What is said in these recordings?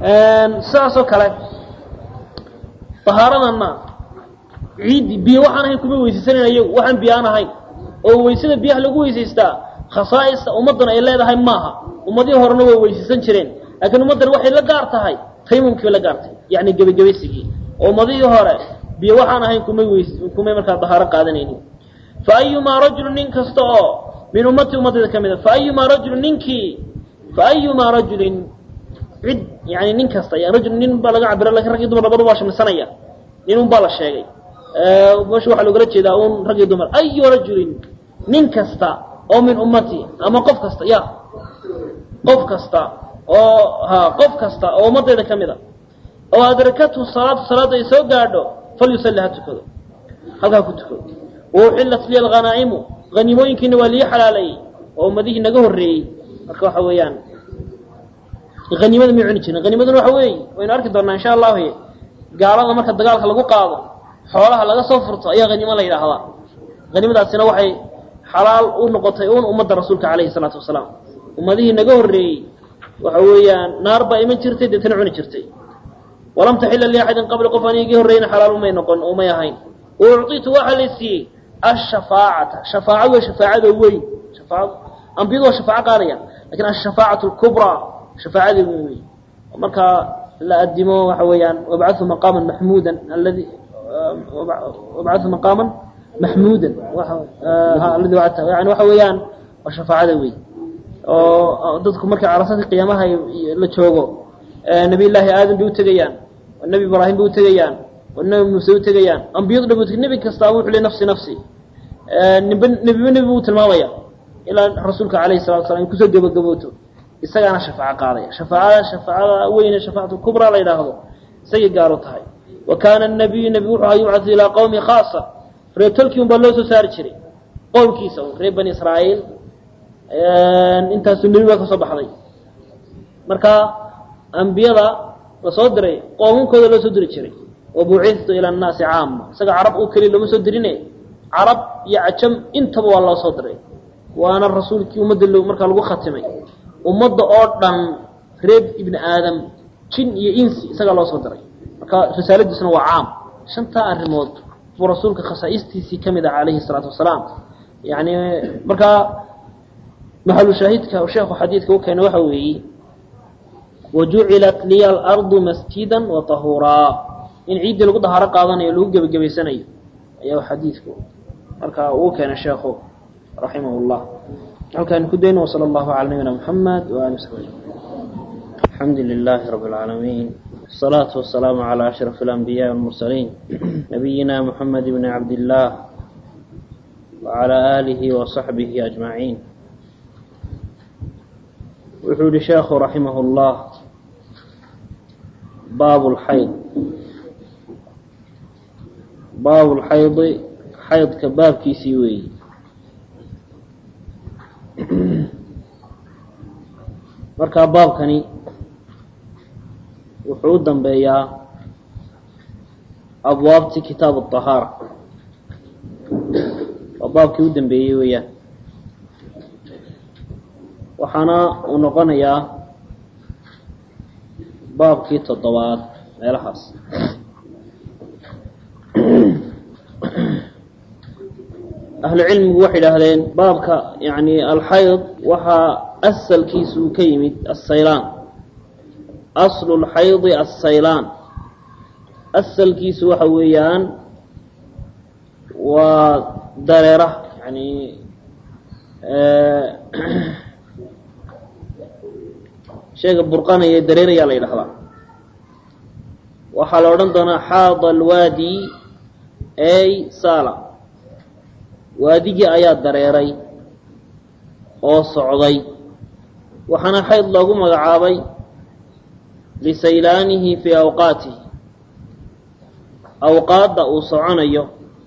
sidaasoo kale tahaaradana ciiddi biyo waxaan ahayn kuma weysaysanan iyagu waxaan biyo aan ahayn oo weysada biyaha lagu weysaystaa khasaa'ista ummaddan ay leedahay maaha ummadihii horena way weysaysan jireen laakiin ummaddan waxay la gaar tahay taymumkii bay la gaartay yacni gebagebaysigii oo ummadihii hore biyo waxaan ahayn kumay weys kumay markaa dahaaro qaadanaynin fa ayumaa rajulun nin kasta oo min ummati ummaddeeda ka mid a fa ayumaa rajulun ninkii fa ayumaa rajulin cid yani nin kasta rajul nin baa laga cabira lakin rag iyo dumar labadu waa shamlisanaya nin un baa la sheegay meesha waxaa loogala jeedaa un rag iyo dumar ayu rajulin nin kasta oo min ummati ama qof kasta ya qof kasta oo ha qof kasta oo ummaddeeda ka mid a oo adrakathu salaatu salaadda ay soo gaadho falyusalli ha tukado halkaa ku tukado wauxillat liya alghanaa'imu haniimooyinkiina waa lii xalaaleeyey oo ummadihii naga horreeyey marka waxa weeyaan haniimada may cuni jirin haniimaduna waxa weeye waynu arki doonaa insha allahu gaalada marka dagaalka lagu qaado xoolaha laga soo furto ayaa haniimo la yidhaahdaa haniimadaasina waxay xalaal u noqotay un ummadda rasuulka calayhi salaatu wasalaam ummadihii naga horreeyey waxa weeyaan naar baa iman jirtay deetana cuni jirtay walam taxila liaxadin qabli qof aan igii horreyna xalaal umay noqon umay ahayn ucطitu waxaa la siiyey ashafaacata shafaaco wey shafaacada weyn shafaaad ambiyadu waa shafaaco qaadaya lakin ashafaacatu lkubraa shafaacadii weyn wey markaa la adimo waxa weeyaan wabcathu maqaaman maxmuudan aladi wabcathu maqaaman maxmuudan aladi wacadta yani waxa weeyaan waa shafaacada weyn oo dadku markay carasadii qiyaamaha la joogo nabiy llaahi aadam bay utegayaan oo nebi ibraahim bay utegayaan oo nebi muuse utegayaan ambiyadu dhan ut nebi kastaaba wuxu le nafsi nafsi nib nebiba nebi buu tilmaamaya ilaa rasuulka calayhi salatu slam in kusoo gebagabooto isagaana shafaaco qaadaya shafaacada shafaacada weyne shafaacatu kubraa la yidhaahdo isagay gaaro tahay wa kaana nabiyu nebi wuxuu ahaa yubcatu ilaa qowmi khaasa reer tolkii un baa loo soo saari jiray qowmkiisa un reer bani israa'iil intaasuu nebi baa ka soo baxday marka ambiyada la soo diray qoomankooda loo soo diri jiray wabucitu ila annaasi caama isaga carab oo keliya looma soo dirine carab iyo cajam intaba waa loo soo diray waana rasuulkii ummadda l markaa lagu khatimay ummadda oo dhan reer ibni aadam jin iyo insi isagaa loo soo diray marka risaaladiisuna waa caam shantaa arrimood buu rasuulka khasaa'istiisii ka mid ah calayhi salaatu wasalaam yani markaa maxalu shaahidka sheekhu xadiidka u keena waxa weeye wajucilat liya alardu masjidan wa tahuuraa in ciiddii lagu dahaaro qaadanayo lagu gebagabaysanayo ayaa xadiidku marka uu keenay sheekhu raximah llah halkaan ku dayno wsala allahu cala nabiyina muxamed waali wsabi alxamdu lilahi rabi اlcaalamiin الصلاة والسلام على أشرف الأنبياء والمرسلين نبينا محمد بن عبد الله وعلى آله وصحبه أجمعين وحول شيخ رحمه الله باب الحيض باب الحيض حيض كباب كيسيوي markaa baabkani wuxuu u dambeeyaa abwaabtii kitaab الطahaara waa baabkii u dambeeyey weeyaan waxaana uu noqonayaa baabkii toddobaad meelahaas ahlu cilmigu waxay idhaahdeen baabka yani alxayd waxaa asalkiisu uu ka yimid asaylaan aslu lxaydi assaylaan asalkiisu waxa weeyaan waa dareera yani shayga burqanaya dareerayaa la yidhahdaa waxaa la odhan doonaa xaada alwaadi ay sala waadigii ayaa dareeray oo socday waxaana xayd loogu magacaabay lisaylaanihi fii awqaatihi awqaadda uu soconayo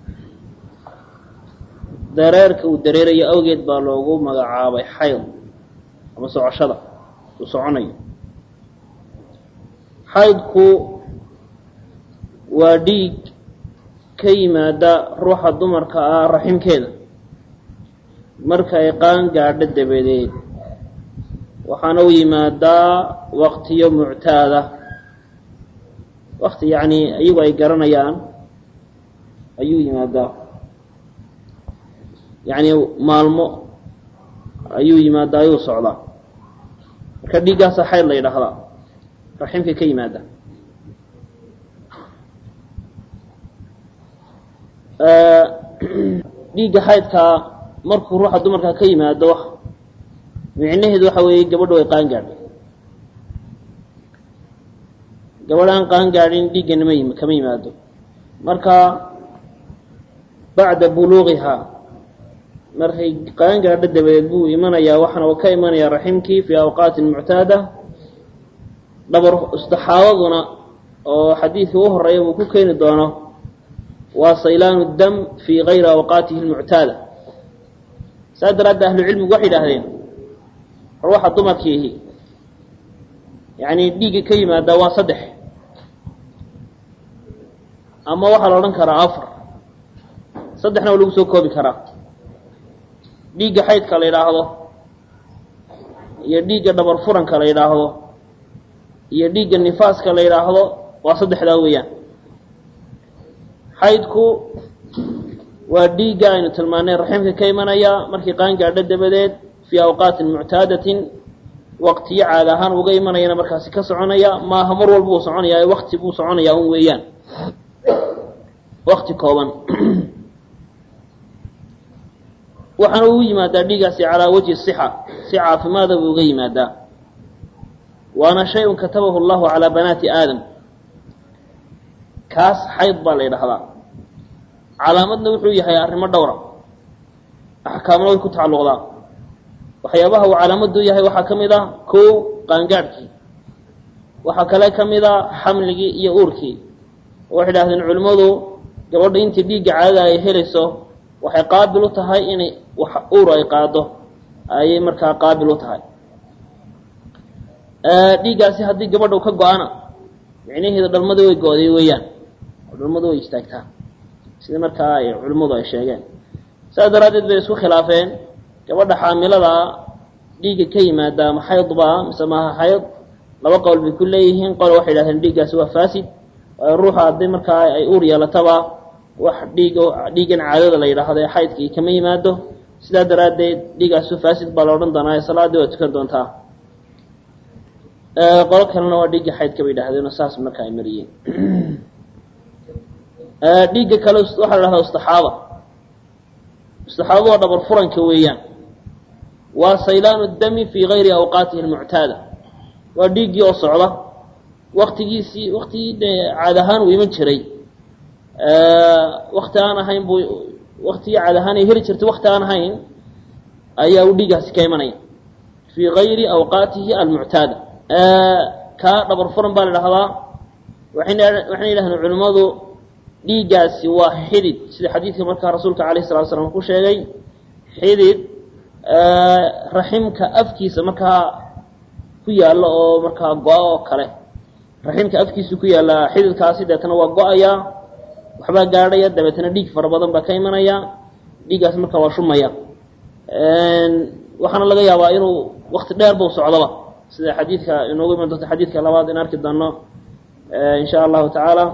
dareerka uu dareerayo awgeed baa loogu magacaabay xayd ama socoshada uu soconayo xaydku waa dhiig ka yimaada ruuxa dumarka ah raximkeeda marka ay qaan gaadho dabadeed waxaana u yimaadaa waqtiyo muctaada wakti yani iyagu ay garanayaan ayuu yimaadaa yani maalmo ayuu yimaadaa ayuu socdaa marka dhiiggaasa xayd la yidhaahdaa raximka ka yimaada dhiigga xaydkaa markuu ruuxa dumarka ka yimaado micnaheedu waxa weeye gabadhu way qaan gaadhay gabadh aan qaan gaadhin dhiiggana ma kama yimaado marka bacda buluuqihaa markay qaan gaadho dabadeed buu imanayaa waxaana uu ka imanayaa raximkii fii awqaatin muctaada dhabar istaxaabaduna oo xadiidkii u horeeya uu ku keeni doono waa saylaanu dam fii gayri awqaatihi lmuctaada saa daraaddeed ahlucilmigu waxay yidhaahdeen ruuxa dumarkiihi yani dhiigga ka yimaadaa waa saddex ama waxaa la odhan karaa afar saddexna waa lagu soo koobi karaa dhiigga xaydka la yidhaahdo iyo dhiigga dhabar furanka la yidhaahdo iyo dhiigga nifaaska la yidhaahdo waa saddexdaa weeyaan xaydku waa dhiigga aynu tilmaanay raximka ka imanaya markii qaan gaadho dabadeed fii awqaatin muctaadatin waqtiyo caada ahaan uga imanayana markaasi ka soconaya maaha mar walba uu soconaya wakti buu soconayaa un weeyaan wakti kooban waxaana ugu yimaadaa dhiigaasi calaa wajhi sixa si caafimaada buu uga yimaadaa waana shay-un katabahu allahu calaa banaati aadam kaas xayd baa la yidhahdaa calaamadna wuxuu yahay arrimo dhowra axkaamna way ku tacalluqdaa waxyaabaha uu calaamadu yahay waxaa ka mid ah kow qaangaadhkii waxaa kale ka mid a xamligii iyo uurkii waxay idhahdeen culimmadu gabadha intii dhiigga caadada ay helayso waxay qaabil u tahay inay wax uur ay qaado ayay markaa qaabil u tahay dhiiggaasi haddii gabadha ka go-ana micnaheeda dhalmada way go-day weeyaan oo dhalmadu way istaagtaa sida markaa ay culimmadu ay sheegeen saas daraaddeed bay isku khilaafeen gabadha xaamiladaa dhiigga ka yimaada ma xaydbaa mise maaha xayd laba qowl bay ku leeyihiin qole waxay idhahdeen dhiiggaasi waa faasid waayo ruuxa haddii markaa ay uur yeelataba wax dhiig dhiiggan caadada la yidhaahdo ee xaydkii kama yimaado sidaa daraaddeed dhiiggaasu faasid baa la odhan doonaa ee salaaddii waa tukan doontaa qolo kalena waa dhiigga xaydka bay yidhahdeen oo saas marka ay mariyeen dhiigga kale waxaa la dhahdaa istaxaaba istaxaabadu waa dhabar furanka weeyaan waa saylaanu dami fii gayri awqaatihi almuctaada waa dhiiggii oo socda waktigiisii waktigii dee caad ahaan uu iman jiray wakti aan ahayn buu waktigii caad ahaan ay heli jirtay wakti aan ahayn ayaa uu dhiiggaasi ka imanaya fii gayri awqaatihi almuctaada kaa dhabar furan baa la dhahdaa waxayna waxayna yidhahdeen culimmadu dhiiggaasi waa xidid sida xadiidka markaa rasuulka alayh salatu slam ku sheegay xidid raximka afkiisa markaa ku yaalla oo markaa go-a oo kale raximka afkiisa ku yaalla xididkaasi deetana waa go-aya waxbaa gaadhaya dabeetana dhiig fara badan baa ka imanaya dhiiggaasi markaa waa shumaya waxaana laga yaabaa inuu wakti dheer buu socdoba sida xadiidka inoogu iman doonto xadiidka labaad in arki doono in sha allahu tacaala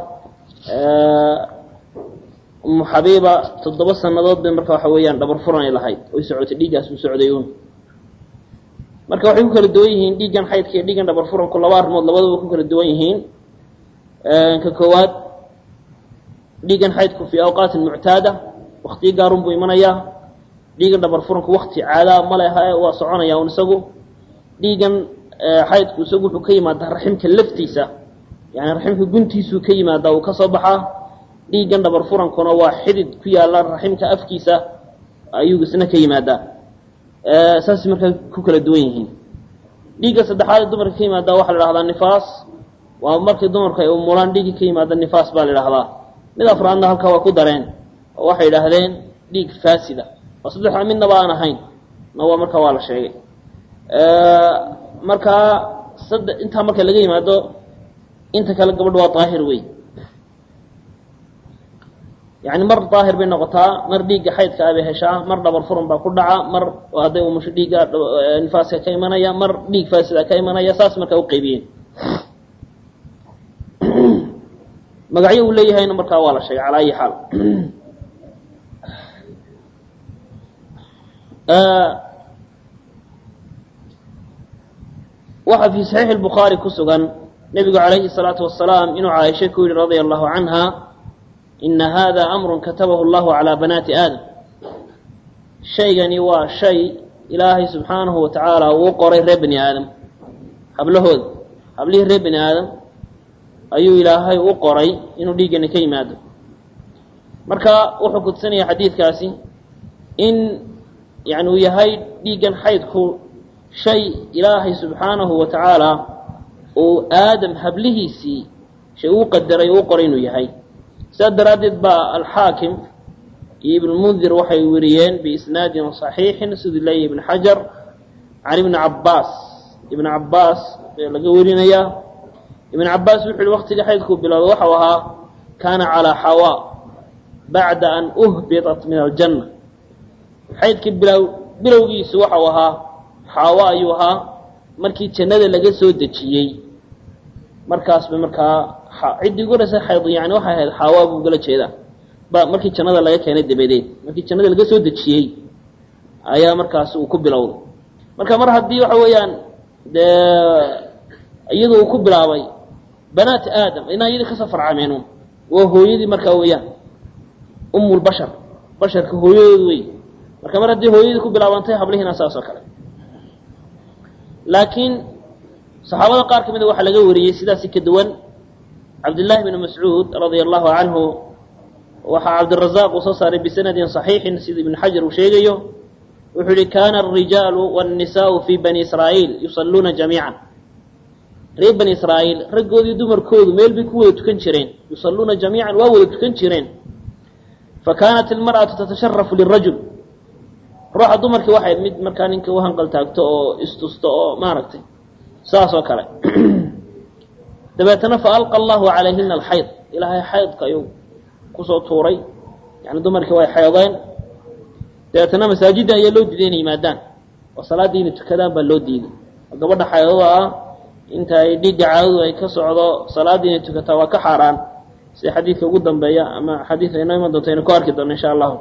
umu xabiiba toddoba sanadood bay marka waxa weeyaan dhabar furan ay lahayd oy socotay dhiiggaas uu socday un marka waxay ku kala duwan yihiin dhiiggan xaydka iyo dhiiggan dhabar furanku laba arrimood labadaba ku kala duwan yihiin ka koowaad dhiiggan xaydku fii awqaatin muctaada waktiyo gaarun buu imanayaa dhiiggan dhabar furanku wakti caadaa ma leha waa soconaya un isagu dhiiggan xaydku isagu wuxuu ka yimaadaa raximka laftiisa yani raximka guntiisuu ka yimaadaa uu ka soo baxaa dhiiggan dhabar furankuna waa xidid ku yaalla raximka afkiisa ayuu isna ka yimaadaa saas markaa ku kala duwan yihiin dhiigga saddexaad ee dumarka ka yimaadaa waxaa la dhahdaa nifaas waa markii dumarku ay umulaan dhiigga ka yimaada nifaas baa la idhahdaa mid afraadna halkaa waa ku dareen oo waxay idhaahdeen dhiig faasida oo saddexda midnaba aan ahayn na waa markaa waa la sheegay markaa sadde intaa marka laga yimaado inta kale gabadha waa daahir wey yani mar daahir bay noqotaa mar dhiigga xaydka a bay heshaa mar dhabar furan baa ku dhaca mar hadday umusho dhiigga nifaaska ka imanaya mar dhiig faasida ka imanaya saas markaa u qaybiyeen magacyo uu leeyahayna markaa waa la sheegay calaa ayi xaal waxaa fi saxiixi lbukhaari ku sugan nebigu calayhi salaatu wasalaam inuu caaisha ku yihi radia allahu canha ina hada amrun katabahu allahu calaa banaati aadam shaygani waa shay ilaahay subxaanahu wa tacaala uu qoray reer bani aadam hablahooda hablihii reer bani aadam ayuu ilaahay u qoray inuu dhiiggani ka yimaado marka wuxuu kudsanaya xadiidkaasi in yani uu yahay dhiiggan xaydku shay ilaahay subxaanahu wa tacaala uu aadam hablihiisii shay uu qadaray uu qoray inuu yahay sidaas daraaddeed baa alxaakim iyo ibnmundir waxay weriyeen biisnaadin صaxiixin siduu leeyahy ibn xajar can ibni cabaas ibn cabaas laga werinayaa ibn cabaas wuxu uhi waktiga xaydkuu bilowda waxau ahaa kaana calىa xawaa bacda an uhbiطat min aljanna xaydkii bilow bilowgiisu waxau ahaa xaawa ayuu ahaa markii jannada laga soo dejiyey markaas ba markaa ciddii ugu horeysa xayd yani waxay ahayd xaawa buu gala jeedaa ba markii jannada laga keenay dabadeed markii jannada laga soo dejiyey ayaa markaas uu ku bilowday marka mar haddii waxa weeyaan dee iyada uu ku bilaabay banaat aadam inaa iyadii kasoo farcameen waa hooyadii markaa weeyaan umulbashar basharka hooyadood wey marka mar haddii hooyadii ku bilaabantay hablihiina saas oo kale laakiin saxaabada qaar ka mida waxaa laga wariyey sidaasi ka duwan cabdillaahi bn mascuud radia allahu canhu waxaa cabdirazaq uu soo saaray bisanadin صaxiixin sida ibn xajar uu sheegayo wuxuu yihi kana الrijaalu wالnisaءu fi bani israa'iil yusaluuna jamiica reer bani israa'iil raggoodii dumarkoodu meel bay ku wada tukan jireen yusaluuna jamiican waa wada tukan jireen fakanat ilmar'atu tatasharafu lirajul ruuxa dumarkii waxay mid markaa ninka u hanqal taagto oo istusto oo maaragtay saas oo kale dabeetana faalqa allahu calayhina alxayd ilaahay xaydka ayuu kusoo tuuray yani dumarkii way xeedeen dabeetana masaajidda ayaa loo diiday inay yimaadaan oo salaaddii inay tukadaan baa loo diiday oo gabadha xeedada ah inta ay dhiigga caadadu ay ka socdo salaaddii inay tukataa waa ka xaaraan sida xadiidka ugu dambeeya ama xadiidka inoo iman doonto aynu ku arki doono insha allahu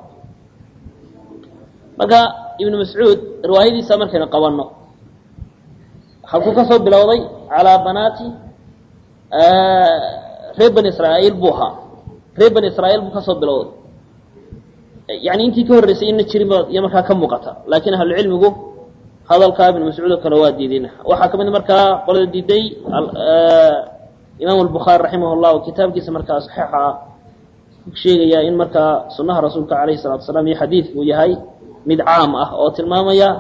marka ibnu mascuud riwaayadiisa markaynu qabanno halkuu ka soo bilowday calaa banaati reer bani israa'iil buu ahaa reer bani israa'iil buu kasoo bilowday yani intii ka horreysay ina jirin ba iyo markaa ka muuqata laakiin ahlucilmigu hadalkaa ibnu mascuud oo kale waa diideen waxaa ka mid markaa qolada diiday imaam albukhaari raximah llah kitaabkiisa markaa saxiixa ah sheegaya in markaa sunaha rasuulka alayhi salatu asalaam iyo xadiidku uu yahay mid caam ah oo tilmaamaya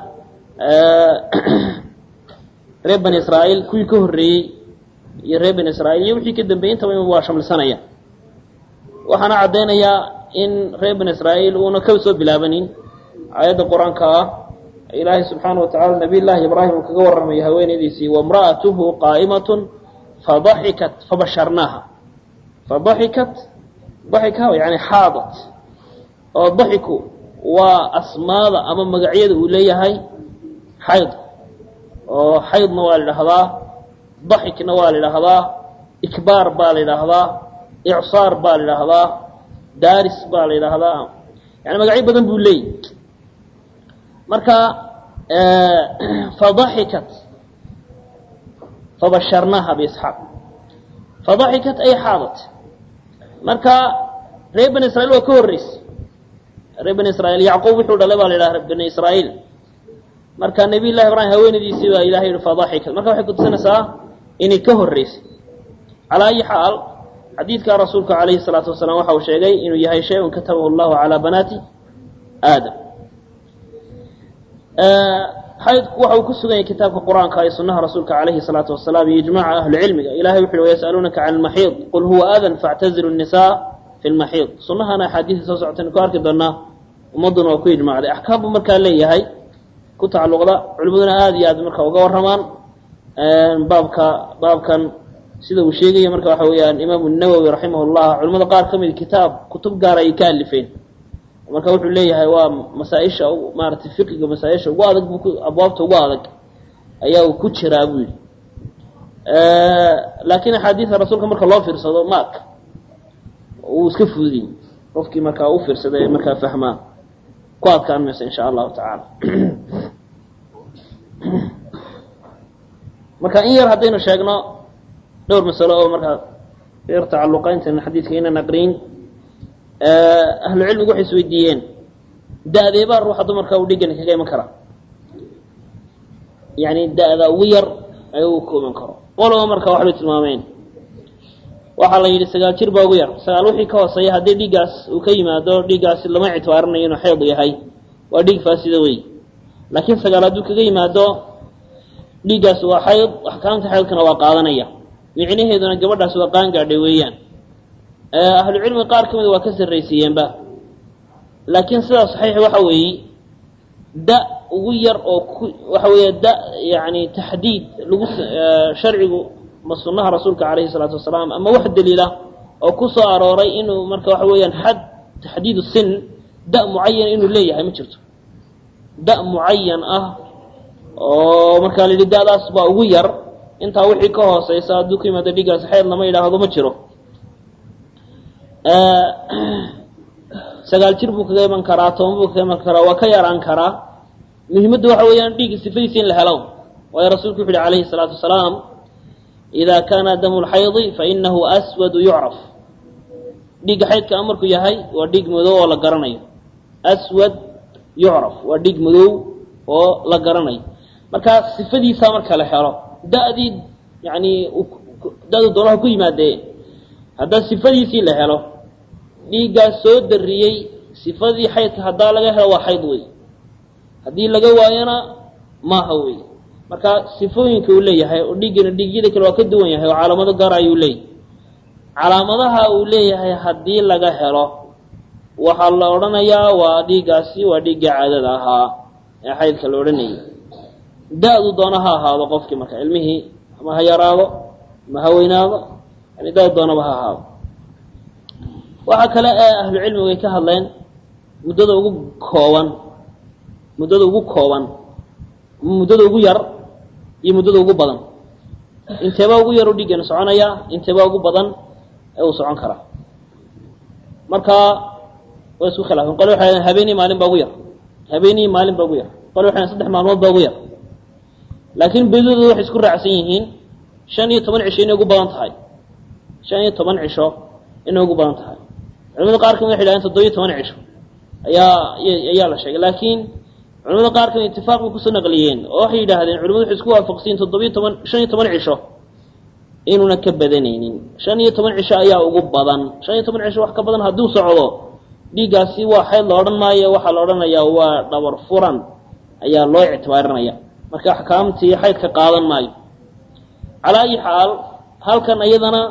reer bani israa'iil kuwii ka horreeyey iyo reer bani israiil iyo wixii ka dambeeyey intaba waa shamlisanaya waxaana caddaynayaa in reer bani israa'iil uuna ka soo bilaabanin aayadda qur-aanka ah ilaahay subxaana wa tacala nabiy llaahi ibraahim uu kaga warramaya haweenaydiisii waimra'atuhu qaa'imatun fadaxikat fabasharnaaha fadaxikat daxika yani xaadat oo daxiku waa asmaada ama magacyada uu leeyahay xayd oo xaydna waa la idhaahdaa daxikna waa la idhaahdaa ikbaar baa la idhaahdaa icsaar baa la idhaahdaa daaris baa la idhaahdaa yani magacyo badan buu leeyahy marka fadaxikat fabasharnaaha biisxaaq fadaxikat ay xaadat marka reer bani israiil waa ka horreysay reer bani israiil yacquub wuxuu dhalay baa la yidhaha bani israiil marka nabiy llahi ibraahim haweenadiisii baa ilahay yihi fadaxikat marka waxay kutusinaysaa inay ka horreysay calaa ayi xaal xadiidka rasuulka calayhi salaatu wasalaam waxa uu sheegay inuu yahay shay-un katabahu allahu calaa banaati aadam xaydku waxa uu ku sugan yahay kitaabka qur-aanka iyo sunaha rasuulka calayhi salaatu wasalaam iyo ijmaca ahlicilmiga ilahay wuxu uhi wayasaluunaka can lmaxiid qul huwa adan factazilu nisaa fi lmaxiid sunahana axaadiisa soo socotaynu ku arki doonaa ummadduna waa ku ijmacday axkaam buu markaa leeyahay ku tacalluqda culimaduna aada iyo aad marka uga warramaan baabka baabkan sida uu sheegaya marka waxa weeyaan imaamu nawowi raximah llah culimada qaar ka mid kitaab kutub gaara ay ka alifeen marka wuxuu leeyahay waa masaaisha maaratay fiqiga masaaisha ugu adag bu abwaabta ugu adag ayaa uu ku jiraa buu yihi laakiin axaadiida rasuulka marka loo fiirsado maak uu iska fududiyey qofkii markaa u fiirsada ee markaa fahmaa ku adkaan mayso insha allahu tacaala marka in yar haddaynu sheegno dhowr masalo oo markaa yar tacalluqa intayna xadiidka aynan aqriin ahlu cilmigu waxay isweydiiyeen da-deebaa ruuxa dumarka uu dhigani kaga iman karaa yani da-da ugu yar ay u ku iman karo qolaba marka waxbay tilmaameen waxaa la yidhi sagaal jir baa ugu yar sagaal wixii ka hooseeya haddii dhiiggaas uu ka yimaado dhiiggaasi lama ictibaarinayo inuu xeyd yahay waa dhiig faasida wey laakiin sagaal hadduu kaga yimaado dhiiggaas waa xayd axkaamta xaydkana waa qaadanaya micnaheeduna gabadhaas waa qaangaadhay weeyaan ahlu cilmiga qaar ka mida waa ka sarraysiiyeenba laakiin sidaa saxiix waxa weeye da ugu yar oo ku waxa weeye da yani taxdiid lagu sharcigu ma sunnaha rasuulka calayhi salaatu wasalaam ama wax daliila oo ku soo arooray inuu marka waxa weeyaan xad taxdiidu sin da mucayan inuu leeyahay ma jirto da mucayan ah oo markaa la yidhi da-daas baa ugu yar intaa wixii ka hooseysa hadduu ka yimaado dhiiggaas xeyd lama yidhaahdo ma jiro sagaal jir buu kaga iman karaa toban buu kaga iman karaa waa ka yaraan karaa muhimaddu waxa weeyaan dhiigga sifadiisa in la helo waayo rasuulku wuxu uhi calayhi salaatu wasalaam ida kaana damu lxaydi fainahu aswadu yucraf dhiigga xaydka markuu yahay waa dhiig madow oo la garanayo aswad yucraf waa dhiig madow oo la garanayo markaa sifadiisaa marka la helo da-dii yani da-du doonaha ku yimaadee haddaa sifadiisii la helo dhiiggaas soo dariyey sifadii xaydka haddaa laga helo waa xayd wey haddii laga waayona maaha wey marka sifooyinka uu leeyahay oo dhiiggana dhiigyada kale waa ka duwan yahay oo calaamado gaar ayuu leeyahy calaamadaha uu leeyahay haddii laga helo waxaa la odhanayaa waa dhiiggaasi waa dhiiggii caadada ahaa ee xaydka la odhanayay da-du doona ha ahaado qofkii marka ilmihii ama ha yaraado ama ha weynaado yani da-du doonaba ha ahaado waxaa kale ee ahlu cilmigu ay ka hadleen muddada ugu kooban muddada ugu kooban muddada ugu yar iyo muddada ugu badan inteebaa ugu yar u dhiiggana soconaya inteebaa ugu badan ee uu socon karaa marka way isku khilaafeen qole waxay hahdeen habeenii maalin baa ugu yar habeenii maalin baa ugu yar qole waxay saddex maalmood baa ugu yar laakiin bedidooda waxay isku raacsan yihiin shan iyo toban cisho inay ugu badan tahay shan iyo toban cisho inay ugu badan tahay culamada qaar kamid waxay yidhahdeen toddobiyo toban cisho ayaa ayaa la sheegay laakiin culamada qaar kamid itifaaq bay kusoo naqliyeen oo waxay yidhaahdeen culamadu waxay isku waafaqsiyin toddobiyo toban shan iyo toban cisho inuuna ka badanaynin shan iyo toban cisho ayaa ugu badan shan iyo toban cisho wax ka badan hadduu socdo dhiiggaasi waa xayd la odhan maayo waxaa la odhanayaa waa dhabar furan ayaa loo ictibaarinaya marka axkaamtii xaydka qaadan maayo calaa ayi xaal halkan iyadana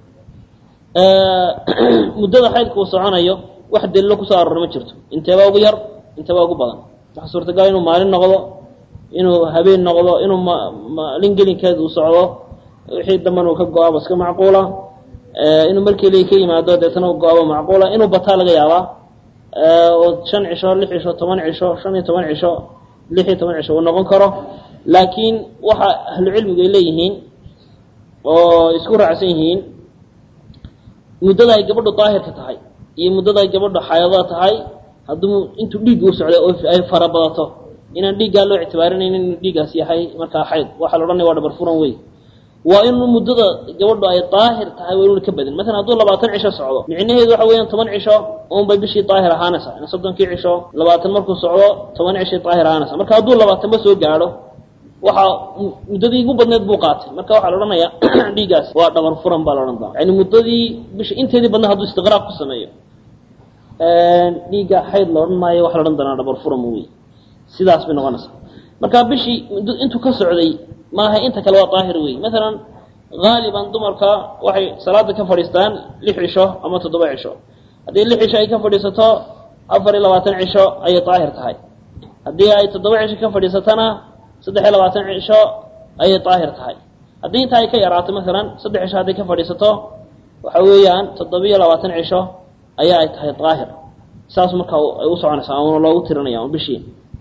muddada xaydka uu soconayo wax daliilo kusoo aroora ma jirto inteebaa ugu yar inteebaa ugu badan waxaa suurtagal inuu maalin noqdo inuu habeen noqdo inuu maalin gelinkeed uu socdo wixii dambana uu ka go-aabo iska macquula inuu markeli ka yimaado deetana u go-aabo macquula inuu bataa laga yaabaa oo shan cisho lix cisho toban cisho shan iyo toban cisho lix iyo toban cisho uu noqon karo laakiin waxa ahlu cilmigu ay leeyihiin oo isku raacsan yihiin muddada ay gabadhu daahirka tahay iyo muddada ay gabadhu xaayadada tahay hadduu intuu dhiigga u socday oo ay fara badato inaan dhiiggaa loo ictibaarinaynin inuu dhiiggaas yahay markaa xayd waxaa la odhanaya waa dhabar furan wey waa inuu muddada gabadhu ay daahir tahay waa inuuna ka badin masalan hadduu labaatan cisho socdo micnaheedu waxa weeyaan toban cisho unbay bishii daahir ahaanaysa in soddonkii cisho labaatan markuu socdo toban cishii daahir ahaanaysa marka hadduu labaatanba soo gaadho waxaa muddadii ugu badneed buu qaatay marka waxaa la odhanayaa dhiiggaas waa dhabar furan baa la odhan doona yani muddadii bisha inteedii badna hadduu istiqraaq ku sameeyo dhiigga xayd la odhan maayo waxa la odhan doonaa dhabar furan wey sidaas bay noqonaysaa marka bishii intuu ka socday maaha inta kale waa daahir wey masalan haaliban dumarka waxay salaada ka fadhiistaan lix cisho ama toddoba cisho haddii lix cisho ay ka fadhiisato afar iyo labaatan cisho ayay daahir tahay haddii ay toddoba cisho ka fadhiisatona saddex iyo labaatan cisho ayay daahir tahay haddii intaa ay ka yaraato masalan saddex cisho hadday ka fadhiisato waxa weeyaan toddobiyo labaatan cisho ayaa ay tahay daahir saas marka ay u soconaysaa una loogu tirinaya un bishii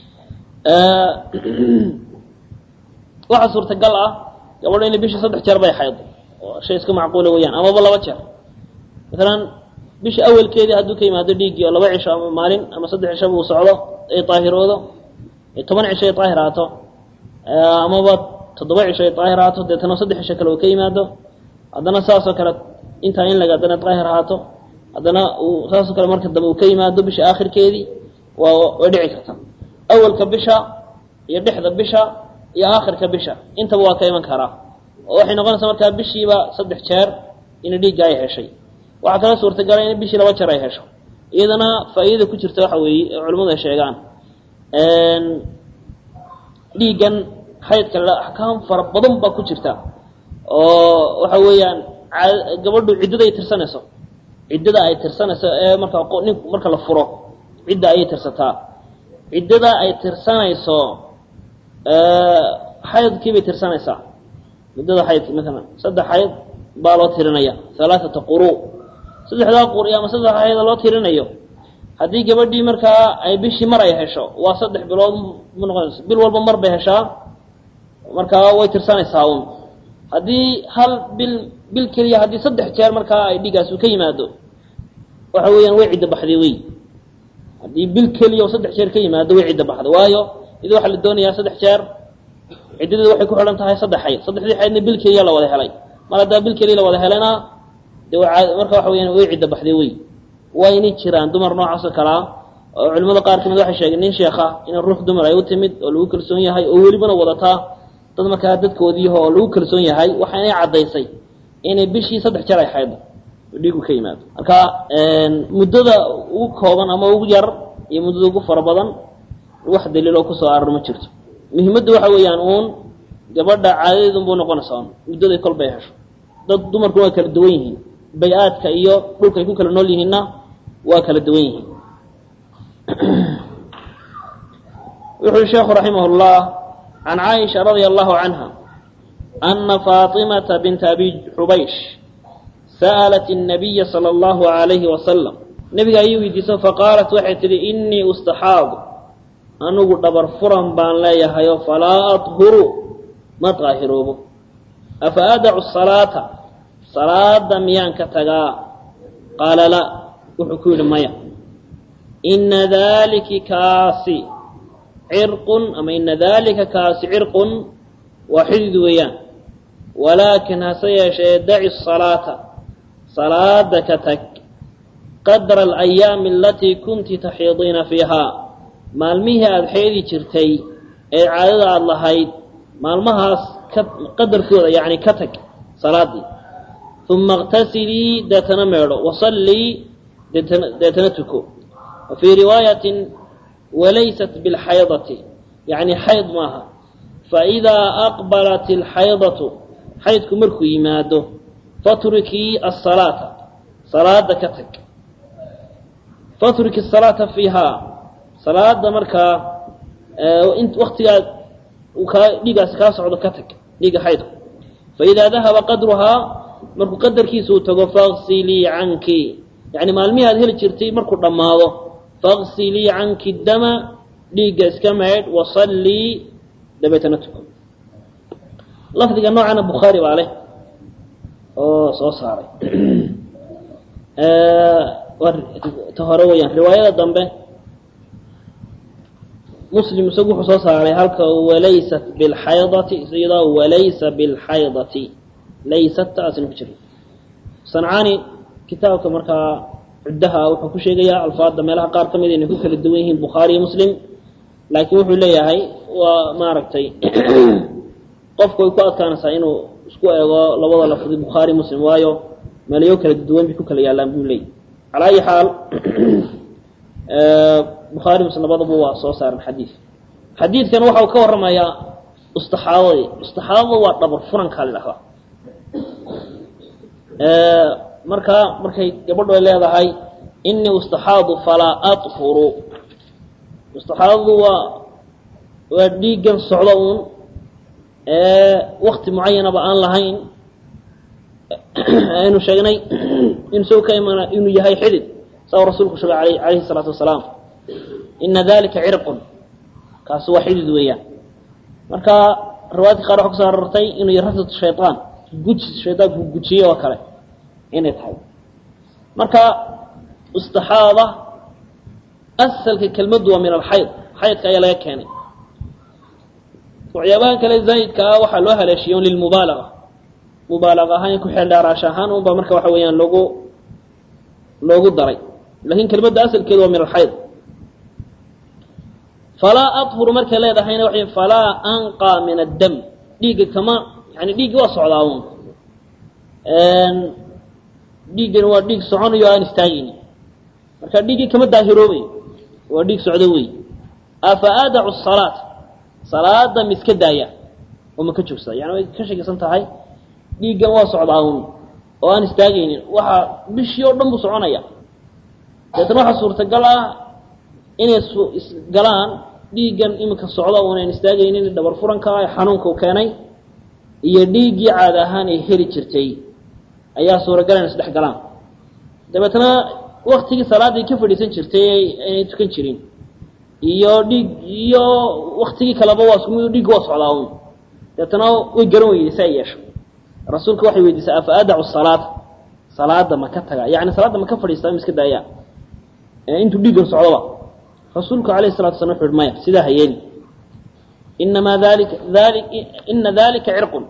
waxaa suurtagal ah gabadho inay bishii saddex jeer bay xaydo oo shay iska macquula weeyaan amaba laba jeer masalan bisha awalkeedii hadduu ka yimaado dhiiggii oo laba cisho ama maalin ama saddex cishaba uu socdo ay daahiroodo toban cisho ay daahir ahaato amaba toddoba cisho ay daahir ahaato deetana saddex cisho kale uu ka yimaado haddana saasoo kale intaa in laga haddana daahir ahaato haddana uu saasoo kale marka dambe uu ka yimaado bisha aakhirkeedii waa way dhici karta awalka bisha iyo dhexda bisha iyo aakhirka bisha intaba waa ka iman karaa oo waxay noqonaysaa markaa bishiiba saddex jeer in dhiigga ay heshay waxaa kala suurtagala in bishii laba jeer ay hesho iyadana faa'iidada ku jirta waxa weeye culimmadu ay sheegaan dhiiggan xaydka la axkaam fara badan baa ku jirta oo waxa weeyaan gabadhu ciddada ay tirsanayso ciddada ay tirsanayso ee marka nin marka la furo cidda ayay tirsataa ciddada ay tirsanayso xaydkii bay tirsanaysaa muddada xaydki maalan saddex xayd baa loo tirinaya halaaثata quru saddexdaa quri ama saddex xayda loo tirinayo haddii gabadhii markaa ay bishii mar ay hesho waa saddex bilood mu noqonaysa bil walba mar bay heshaa markaa way tirsanaysaa un haddii hal bil bil keliya haddii saddex jeer markaa ay dhigaas uu ka yimaado waxa weeyaan way cidda baxday wey haddii bil keliya oo saddex jeer ka yimaado way cidda baxday waayo id waxaa la doonayaa saddex jeer ciddadeeda waxay ku xidhan tahay saddex xayd saddexdii xaydna bil keliya la wada helay mar haddaa bil keliya la wada helayna de marka waxa weyaan way cidda baxday wey wayna jiraan dumar noocaasoo kalea oo culimada qaar kamid waxay sheegeen nin sheekha in ruux dumar ay u timid oo lagu kalsoon yahay oo welibana wadataa dad markaa dadkoodiiho oo lagu kalsoon yahay waxaanay caddaysay inay bishii saddex jeer ay xaydo oo dhiigu ka yimaado marka muddada ugu kooban ama ugu yar iyo muddada ugu fara badan wax daliiloo kusoo arar ma jirto muhimadda waxa weeyaan uun gabadha caadadeedun buu noqonaysaa un muddaday kolbay hesho dad dumarku waa kala duwan yihiin bay-aadka iyo dhulkay ku kala nool yihiinna waa kala duwan yihiin wuxu uhi sheekhu raximah اllah can caaisha radia allahu canha ana faaطimata binta abi xubaysh sa'alat الnabiya salى اllahu عalayhi wasalam nebiga ayay weydiiso faqaalat waxay tidhi inii ustaxaadu anigu dhabar furan baan leeyahayo falaa aطhuru ma daahiroobo afa adacu salaata salaada miyaan ka tagaa qaala la wuxuu ku yidhi maya ina daliki kaasi cirqun ama ina dalika kaasi cirqun waa xidid weeyaan walaakin hase yeeshee daci salaata salaada ka tag qadra alayaami alatii kunti taxiidiina fiihaa maalmihii aada xeedi jirtay ee caadada aada lahayd maalmahaas ka qadarkooda yacni ka tag salaadii uma اqtasilii deetana meedho wasallii deetana deetana tuko wa fii riwaayatin walaysat biاlxaydati yacni xayd maaha faidaa aqbalat اlxaydatu xaydku markuu yimaado fatrukii asalaata salaada ka tag fatruki الsalaata fiihaa salaada markaa waktigaad kaa dhiigaasi kaa socdo ka tag dhiiga xaydku faidaa dahaba qadruhaa markuu qadarkiisa uu tago faqsilii canki yani maalmihii aad heli jirtay markuu dhammaado faqsilii canki dama dhiigga iska maydh wasallii dabeetana tuko lafdiga noocana bukhaari baa leh oo soo saaray ta hore weyaan riwaayada dambe muslim isagu wuxuu soo saaray halka walaysat bilxaydati iyadoo walaysa bilxaydati laysat taasina ku jira sancaani kitaabka markaa cuddaha wuxuu ku sheegayaa alfaadda meelaha qaar ka mid inay ku kala duwan yihiin bukhaari iyo muslim laakiin wuxuu leeyahay waa maaragtay qofku way ku adkaanaysaa inuu isku eego labada lafdi bukhaari muslim waayo meelayo kala duwan bay ku kala yaallaan buu leeyay calaa ayi xaal bukhaari muslim labadaba waa soo saaran xadiid xadiidkan waxau ka warramayaa ustaxaadadii ustaxaadada waa dhabar furankaa la dhahdaa markaa markay gabadhu ay leedahay inii ustaxaadu falaa aطhuru ustaxaadadu waa waa dhiiggan socdo uun wakti mucayanaba aan lahayn aynu sheegnay in soo ka imana inuu yahay xidid saa rasuulku sheegay al alayhi الsalaatu wasalaam ina dalika cirqun kaasi waa xidid weeyaan marka riwaayadka qaar waxa kuso arortay inuu yahay rafdatu shayطaan guji shaydaanku gujiye oo kale inay tahay marka istaxaada asalka kelmaddu waa min alxayd xaydka ayaa laga keenay waxyaabahan kale zaa'idka ah waxaa loo haleeshiya un lilmubaalaga mubaalaga ahaan ku xeeldhaaraash ahaan un baa marka waxa weeyaan loogu loogu daray lakin kelmadda asalkeedu waa min alxayd falaa adhuru markay leedahayna waxay falaa anqaa min addam dhiigga kama yani dhiiggi waa socdaa un dhiiggani waa dhiig soconayo aan istaagayni marka dhiiggii kama daahiroobayo waa dhiig socdo wey afa aadacu salaat salaada ma iska daaya oo ma ka joogsada yani way ka shakisan tahay dhiiggan waa socdaa un oo aan istaagaynin waxaa bishii oo dhan buu soconaya deetana waxaa suurtagal ah inay isgalaan dhiiggan iminka socda unan istaagaynin dhabar furanka ee xanuunka u keenay iyo dhiiggii caada ahaan ay heli jirtay ayaa suuragal in isdhex galaan dabeetna waktigii salaaday ka fadhiisan jirtay aynay tukan jirin iyo dhiig iyo waktigii kaleba waa isku dhiigga waa socdaa un dabeetna way garan weyday si ay yeesho rasuulka waxay weydiisay afa adacu salaata salaada ma ka taga yani salaadda ma ka fadhiistaa ma iska daaya intuu dhiiggan socdoba rasuulku alayhi salatu slam wuxu uhi maya sidaa ha yeeli inamaa dalika ali ina dalika cirqun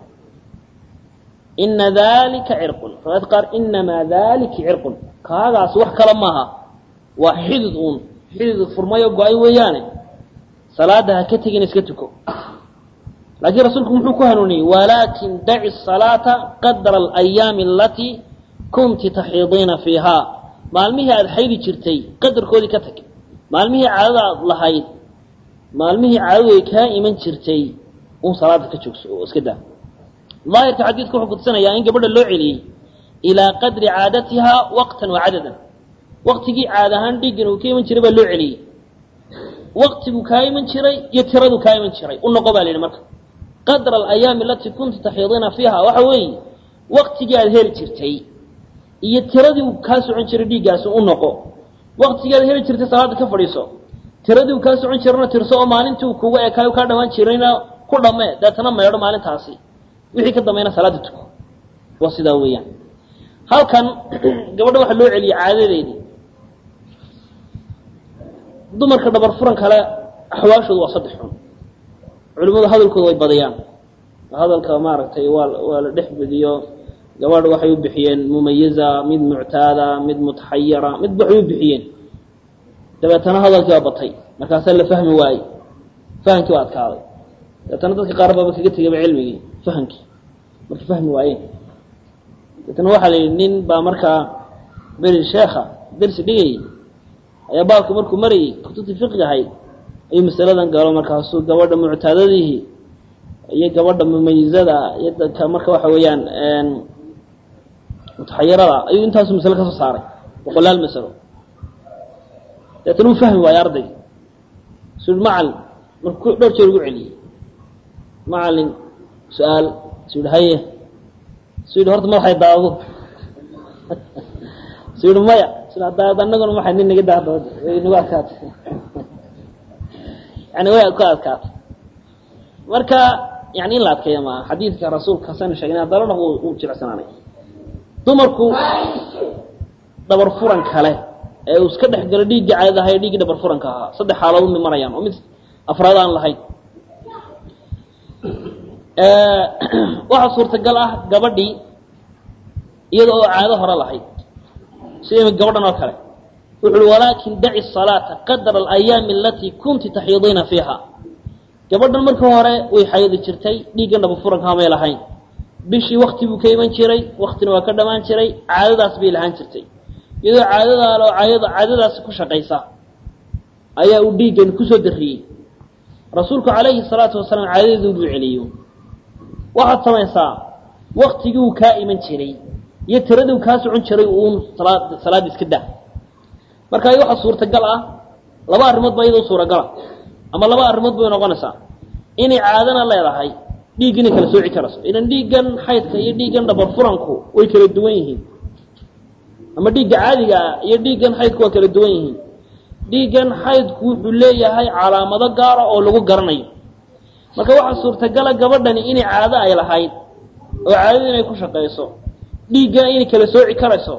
ina dalika cirqun riwaayad qaar inamaa dalika cirqun kaagaas wax kale maaha waa xidid uun xidid furmayo go-ay weeyaane salaada ha ka tegin iska tuko laakiin rasuulku muxuu ku hanuuniyey walaakin daci salaata qadra alayaami alatii kunti taxiidiina fiiha maalmihii aada xaydi jirtay qadarkoodii ka tag maalmihii caadada aad lahayd maalmihii caadadu ay kaa iman jirtay un salaada ka joogso oo iska daa daahirka xadiidka wuxuu kutusanayaa in gabadha loo celiyey ilaa qadri caadatihaa waqtan wa cadadan waqtigii caad ahaan dhiiggan uu ka iman jiray baa loo celiyey waqtiguu kaa iman jiray iyo tiraduu kaa iman jiray u noqo baa la yidhi marka qadra alayaami alatii kunta taxiidiina fiiha waxa weeye waqtigii aada heli jirtay iyo tiradii uu kaa socon jiray dhiiggaasi u noqo waktigii aad heli jirtay salaada ka fadhiiso tiradii uu kaa socon jirana tirso oo maalintii uu kuga ekaayo kaa dhawaan jirayna ku dhamme deetana meedho maalintaasi wixii ka dambayna salaada tuko waa sidaa weeyaan halkan gabadha waxaa loo celiyey caadadeedii dumarka dhabar furan kale axwaashoodu waa saddex xun culimmadu hadalkooda way badiyaan hadalka maaragtay waa waa la dhex bediyo gabadh waxay u bixiyeen mumayiza mid muctaada mid mutaxayira mid waxay u bixiyeen dabeetana hadalkii waa batay markaasaa la fahmi waayey fahamkii waa adkaaday dabeetana dadka qaar baaba kaga tegayba cilmigii fahamkii markay fahmi waayeen dabeetana waxaa la yidhi nin baa markaa beri sheekha dersi dhigayay ayaa baabka markuu marayay kutubtii fiqiga ahayd ayuu masaladan galo markaasuu gabadha muctaadadiihi iyo gabadha mumayizada iyo dadka marka waxa weeyaan mutaxayirada ayuu intaasu masale ka soo saaray boqolaal masalo deetana uu fahmi waayo ardayga su macalin markuu dhowr jeer ugu celiyey macalin su-aal su yihi haye su yidhi horta madaxay daado su yihi maya su daad anaguna maxay nin naga daadooda way nagu adkaatay yani way ku adkaatay marka yani in la adkeeya maaha xadiidka rasuulka hasanu sheegna haddana uu jilicsanaanay dumarku dhabar furan kale ee uu iska dhex galo dhiiggii caadada ahaa ee dhiiggii dhabar furanka ahaa saddex xaaladood mi marayaan oo mid afraad aan lahayn waxaa suurtagal ah gabadhii iyada oo caado hore lahayd sida gabadhan oo kale wuxu uhi walaakin daci salaata qadra alayaami alatii kunti taxiidiina fiiha gabadhan markii hore way xayadi jirtay dhiiggan dhaba furanka hamay lahayn bishii wakti buu ka iman jiray waktina waa ka dhamaan jiray caadadaas bay lahaan jirtay iyadoo caadadaalo caadada caadadaasi ku shaqaysa ayaa uu dhiiggan kusoo darriyey rasuulku calayhi salaatu wasalaam caadadeedu buu celiyo waxaad samaysaa waktigii uu kaa iman jiray iyo tiradii uu kaa socon jiray uun salaad salaad iska daa marka waxaa suurtagal ah laba arrimood baa iyadoo suuragala ama laba arrimood bay noqonaysaa inay caadana leedahay dhiig inay kala sooci karayso idan dhiiggan xaydka iyo dhiiggan dhabar furanku way kala duwan yihiin ama dhiigga caadiga ah iyo dhiiggan xaydku waa kala duwan yihiin dhiiggan xaydku wuxuu leeyahay calaamado gaara oo lagu garanayo marka waxaa suurtagala gabadhani inay caado ay lahayd oo caadada inay ku shaqayso dhiiggan inay kala sooci karayso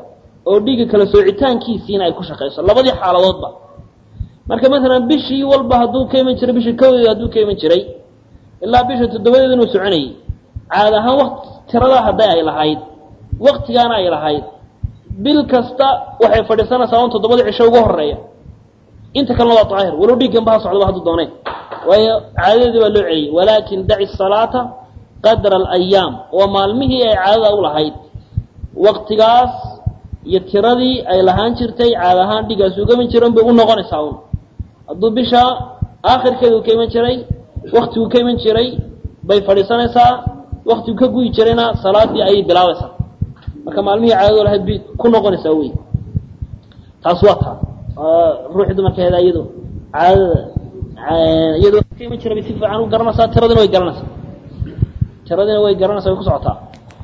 oo dhiigga kala soocitaankiisiina ay ku shaqayso labadii xaaladoodba marka maalan bishii walba hadduu ka iman jiray bishii kawdeeda hadduu ka iman jiray ilaa bisha toddobadeeda inuu soconayay caad ahaan waqt tiradaa hadday ay lahayd waktigaana ay lahayd bil kasta waxay fadhiisanaysaa un toddobada cisho ugu horeeya inta kalena waa daahir walow dhiigganba ha socdaba hadduu dooneen waayo caadadeedii baa loo celiyey walaakin daci salaata qadra alayaam waa maalmihii ay caadada u lahayd waktigaas iyo tiradii ay lahaan jirtay caad ahaan dhiiggaas uga iman jiran bay u noqonaysaa un hadduu bisha aakhirkeeda uu ka iman jiray waktiguu ka iman jiray bay fadhiisanaysaa waktigu ka guyi jirayna salaadii ayay bilaabaysaa marka maalmihii caadado lahayd bay ku noqonaysaa wey taas waa taa ruuxii dumarkeeda iyado caadada iyadoo ka iman jira bay si fiican u garanaysaa tiradina way garanaysaa tiradina way garanaysaa way ku socotaa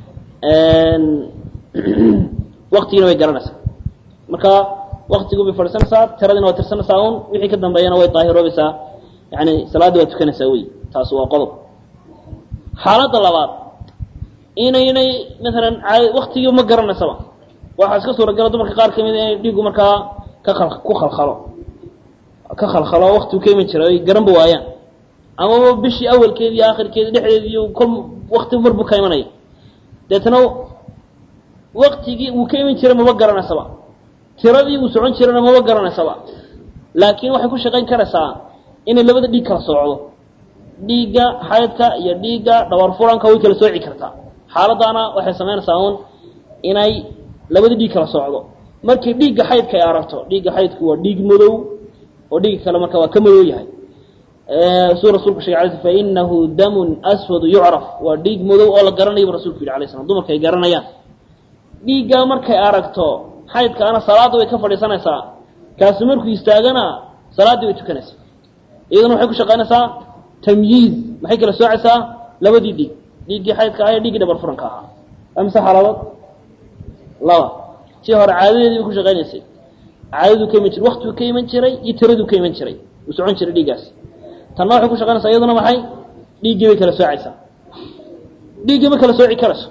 waktigiina way garanaysaa marka waktigu bay fadhiisanaysaa tiradina waa tirsanaysaa un wixii ka dambeeyana way daahiroobaysaa yani salaaddii waa tukanaysaa wey taas waa qodob xaaladda labaad inaynay maalan waktigii ma garanaysaba waxaa iska suuragala dumarka qaar kamid inay dhiigu markaa ka al ku khalkhalo ka khalkhalo waktigu ka iman jira ay garanba waayaan amaba bishii awalkeedi iyo aakhirkeedi dhexdeedi iyo kol wakti mar buu ka imanaya deetna waktigii uu ka iman jiray maba garanaysaba tiradii uu socon jirana maba garanaysaba laakiin waxay ku shaqayn karaysaa inay labada dhiig kala soocdo dhiigga xaydka iyo dhiigga dhabar furanka way kala sooci kartaa xaaladaana waxay samaynaysaa un inay labada dhiig kala socdo markii dhiigga xaydka ay aragto dhiigga xaydku waa dhiig madow oo dhiigga kale marka waa ka madow yahay suu rasulku shegay alay sl fainahu damun aswadu yucraf waa dhiig madow oo la garanayo bu rasulku yidhi alay slam dumarka ay garanayaan dhiiggaa markay aragto xaydkaana salaadda way ka fadhiisanaysaa kaasi markuu istaagana salaaddii way tukanaysaa iyaduna waxay ku shaqaynaysaa tamyiiz maxay kala soocaysaa labadii dhiig dhiiggii xaydka ah iyo dhiiggii dhabar furanka ahaa amse xaladood laba tii hore caadadeedii bay ku shaqaynaysay caadaduu ka iman jiray waktiguu ka iman jiray iyo tiraduu ka iman jiray uu socon jiray dhiiggaas tanna waxay ku shaqaynaysaa iyaduna maxay dhiiggii bay kala soocaysaa dhiiggii ma kala sooci karayso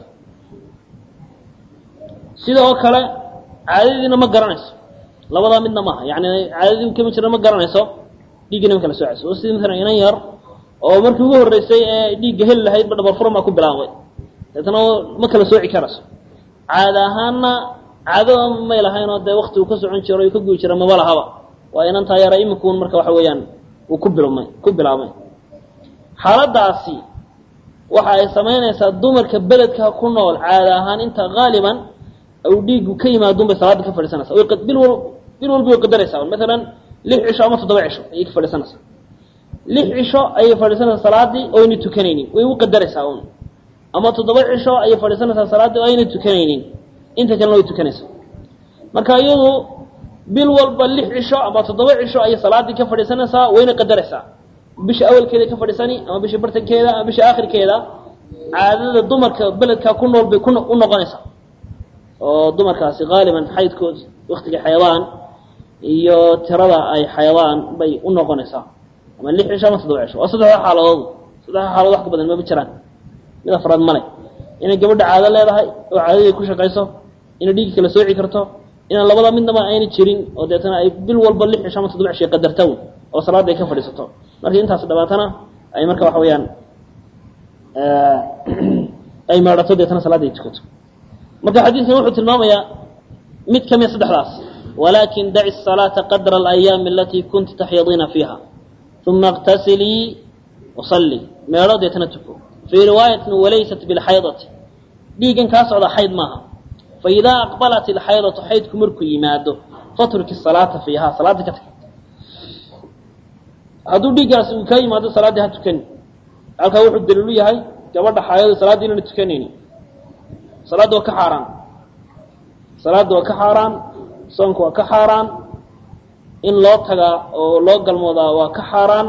sida oo kale caadadiina ma garanayso labadaa midna maaha yani caadadii u ka iman jira ma garanayso dhiiggiina ma kala soocayso oo sidii maalan inan yar oo markii ugu horreysay ee dhiigga heli lahaydba dhabar furan baa ku bilaabay deetna ma kala sooci karayso caada ahaanna caado may lahaynoo dee waktigu ka socon jiro ka guyi jira maba lahaba waa inantaa yara imikuun marka waxa weeyaan uu ku bilmay ku bilaabmay xaaladaasi waxa ay samaynaysaa dumarka beledka ku nool caada ahaan inta haaliban u dhiigu ka yimaadun bay salaadda ka fadhiisanaysa way bil wal bil walba way qadaraysaa maalan lix cisho ama toddoba cisho ayay ka fadhiisanaysaa lix cisho ayay fadhiisanaysaa salaaddii oo ayna tukanaynin way u qadaraysaa un ama toddoba cisho ayay fadhiisanaysaa salaaddii oo ayna tukanaynin inta kalena way tukanaysaa marka iyadu bil walba lix cisho ama toddoba cisho ayay salaaddii ka fadhiisanaysaa wayna qadaraysaa bisha awalkeeda ka fadhiisani ama bisha bartankeeda ama bisha aakhirkeeda caadada dumarka beledka ku nool bay ku u noqonaysaa oo dumarkaasi haaliban xaydkood waktiga xayawaan iyo tirada ay xayawaan bay u noqonaysaa ama lix cisho ama toddoba cisho waa saddexda xaaladood saddexda xaaladood wax ka badan maba jiraan mid afraad male inay gabadha caado leedahay oo caadadii ku shaqayso inay dhiigi kala sooci karto inaan labada midnaba ayna jirin oo deetana ay bil walba lix cisho ama toddoba cisho qadarta un oo salaadda ay ka fadhiisato markii intaas dhabaatana ay marka waxa weeyaan ay meedhato deetana salaadda ay tukato marka xadiidkan wuxuu tilmaamayaa mid ka mid saddexdaas walakin daci الصalaaةa qadra اlayaami alatii kunti taxyadiina fiiha uma اqtasilii wasalli meedho deetana tuko fii riwaayatin walaysat bilxaydati dhiigan kaa socda xayd maaha faidaa aqbalat ilxaydatu xaydku markuu yimaado fatruki salaata fiiha salaadda ka tag hadduu dhiiggaas uu kaa yimaado salaaddii ha tukani halkaa wuxuu daliilu yahay gabadha xaayado salaaddii inana tukanayni salaadda waa ka xaaraan salaadda waa ka xaaraan soonka waa ka xaaraan in loo tagaa oo loo galmoodaa waa ka xaaraan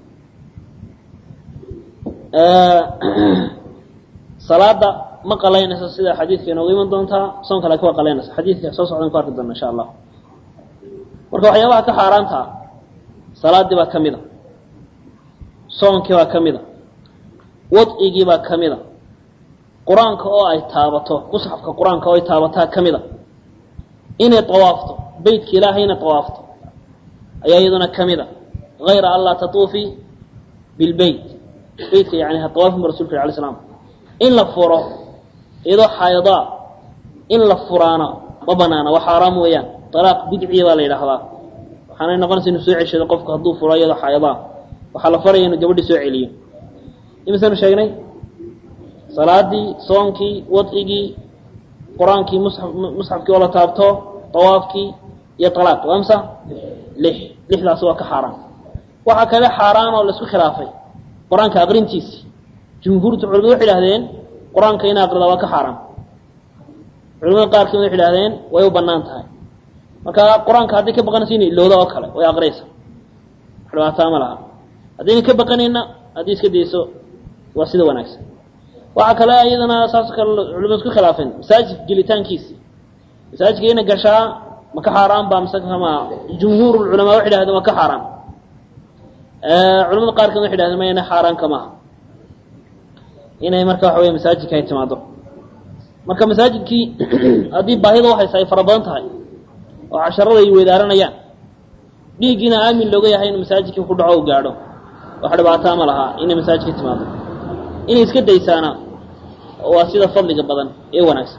salaada ma qalaynayso sida xadiidka inoogu iman doontaa soonka laakiin waa qalaynaysa xadiidka soo socdan ku arki doona insha allah marka waxyaabaha ka xaaraantaa salaaddii baa ka mid a soonkii baa ka mid a wadcigii baa ka mid a qur-aanka oo ay taabato musxafka qur-aanka oo ay taabataa ka mid a inay tawaafto beytka ilaahay inay tawaafto ayaa iyaduna ka mid a hayra an laa tatuufii bilbeyt beytka yani ha tawaafin ba rasulka alay slam in la furo iyadoo xaydaa in la furaana ma banaana waa xaaraam weeyaan alaaq bidciya baa la yidhaahdaa waxaanay noqonaysa inuu soo ceshado qofku hadduu furo iyadoo xaydaa waxaa la faraya inuu gabadhii soo celiyo imisanu sheegnay salaadii soonkii wadcigii qur-aankii musxaf musxafkii oo la taabto tawaafkii iyo alaaq waa msa lix lixdaasi waa ka xaaraan waxaa kale xaaraan oo laisku khilaafay qur-aanka aqrintiisi jumhuurta culimadu waxay idhahdeen qur-aanka in aqrida waa ka xaaraan culimada qaarkiina waxay idhahdeen way u banaan tahay marka qur-aanka hadday ka baqanaysa inay ilowda oo kale way aqriyaysa dhibaataa ma laha haddayna ka baqanayna haddii iska dayso waa sida wanaagsan waxaa kale iyadana saasoo kale culimadu isku khilaafeen masaajidka gelitaankiisi masaajidka ina gashaa ma ka xaaraan ba mise kama jumhuur culamaa waxay idhahdeen waa ka xaaraan culamada qaarkood waxay idhahdeen ma ina xaaraan kamaha inay marka waxa wey masaajidka ay timaado marka masaajidkii haddii baahida uhaysa ay fara badan tahay oo casharada ay weydaaranayaan dhiiggiina aamin looga yahay in masaajidkii ku dhaco u gaadho wax dhibaataa ma lahaa inay masaajidka timaado inay iska daysaana waa sida fadliga badan ee wanaagsan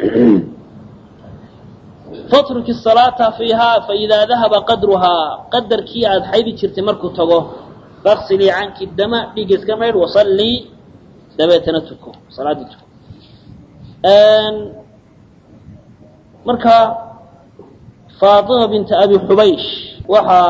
fatruki salaata fiihaa faidaa dahaba qadruhaa qadarkii aada xaydi jirtay markuu tago faksilii canki dama dhiigga iska maydh wasallii dabeetana tuko salaaddii tuko marka faatima binta abi xubaysh waxaa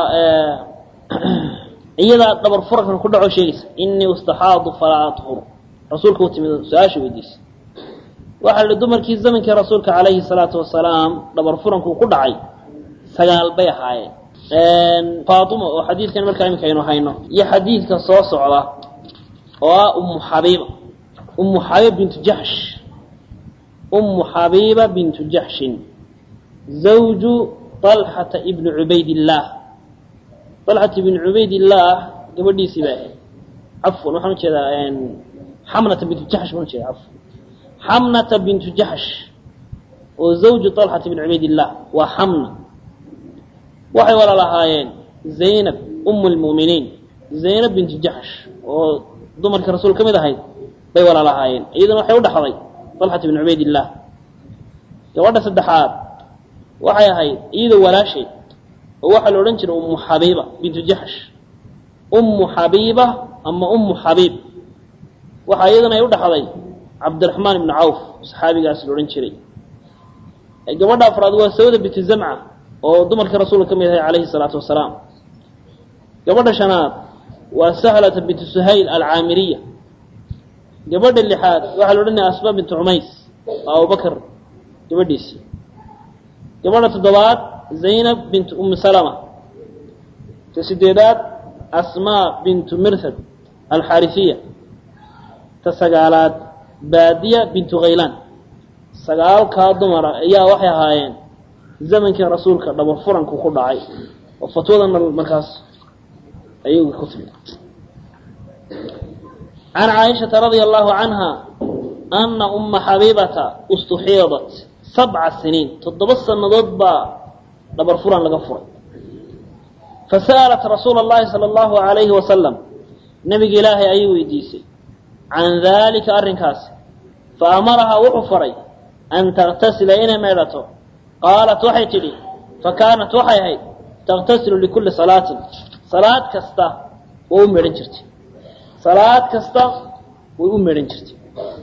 iyadaa dhabar furankan ku dhaco sheegaysa inii ustaxaadu falaa athur rasuulka u timid su-aasha weydiisay waxaa la dumarkii zamankii rasuulka calayhi salaatu wasalaam dhabar furankuu ku dhacay sagaal bay ahaayeen faatima oo xadiidkan markaa iminka aynu hayno iyo xadiidka soo socda oo ah ummu xabiiba ummu xabiiba bintu jaxsh ummu xabiiba bintu jaxshin zawju طalxata ibni cubaydillaah طalxata ibni cubaydillaah gabadhiisii bay ahayd cafwan waxaan ujeedaa xamnata bintu jaxsh baan ujeeda cafwan xamnata bintu jaxsh oo zawju طalxata ibni cubaydillaah waa xamna waxay wala lahaayeen zaynab umu lmu'miniin zaynab bintu jaxsh oo dumarkii rasuul ka mid ahayd bay wala lahaayeen iyaduna waxay u dhaxday طalxat ibn cubaydillaah gabadha saddexaad waxay ahayd iyadoo walaasheed oo waxaa la odhan jiray ummu xabiiba bintu jaxsh ummu xabiiba ama ummu xabiib waxaa iyaduna ay u dhaxday cabdiraxmaan ibnu cawf saxaabigaas la odhan jiray gabadha afraad waa sawda bintu zamca oo dumarkii rasuulka ka mid ahay calayhi salaatu wasalaam gabadha shanaad waa sahlata bintu suhayl alcaamiriya gabadha lixaad waxaa la odhanaya asma bintu cumays waa abubakar gabadhiisii gabadha toddobaad zaynab bintu ummi salama ta sideedaad asmaa bintu mirhad alxaarifiya ta sagaalaad baadiya bintu khaylaan sagaalkaa dumara ayaa waxay ahaayeen zamankii rasuulka dhabar furanku ku dhacay oo fatwadana markaas ayuu ku timid can caaishata radia allahu canha ana umma xabiibata istuxiidat sabca siniin toddoba sannadood baa dhabar furan laga furay fasa'alat rasuula اllahi salى allahu alayhi wasalam nebiga ilaahay ayay weydiisay can daalika arrinkaasi faamarahaa wuxuu faray an taغtasila inay meedhato qaalat waxay tidhi fakaanat waxay ahayd taqtasilu likulli salaatin salaad kasta way u meedhan jirtay salaad kasta way u meedhan jirtay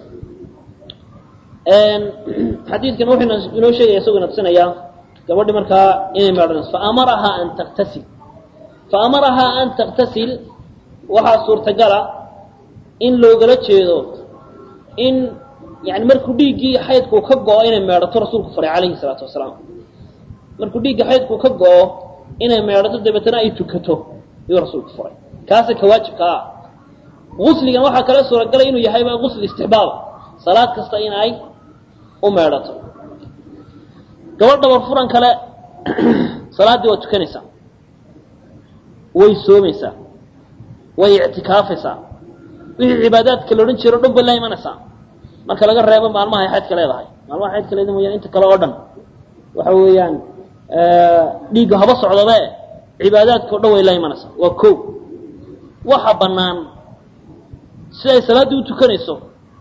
xadiidkan wuxuu inoo sheegaya isagoo ina tusinayaa gabadhi markaa inay meedhanayso faamarahaa an taktasil faamarahaa an taktasil waxaa suurtagala in loogala jeedo in yani markuu dhiiggii xaydkuu ka go-o inay meedhato rasuulku faray calayhi salaatu wasalaam markuu dhiigga xaydkuu ka go-o inay meedhato dabeetana ay tukato ayuu rasuulku faray kaasa ka waajibka ah gusligan waxaa kala suuragalay inuu yahayba gusli istixbaaba salaad kasta in ay u meedhato gabadh dhabar furan kale salaaddii waa tukanaysaa way soomaysaa way ictikaafaysaa wixii cibaadaadka la odhan jiro o dhan bay la imanaysaa marka laga reebo maalmaha ay xaydka leedahay maalmaha xaydka leeda mooyaan inta kale oo dhan waxa weeyaan dhiigga haba socdabe cibaadaadka o dhan way la imanaysaa waa ko waxa bannaan si ay salaaddii u tukanayso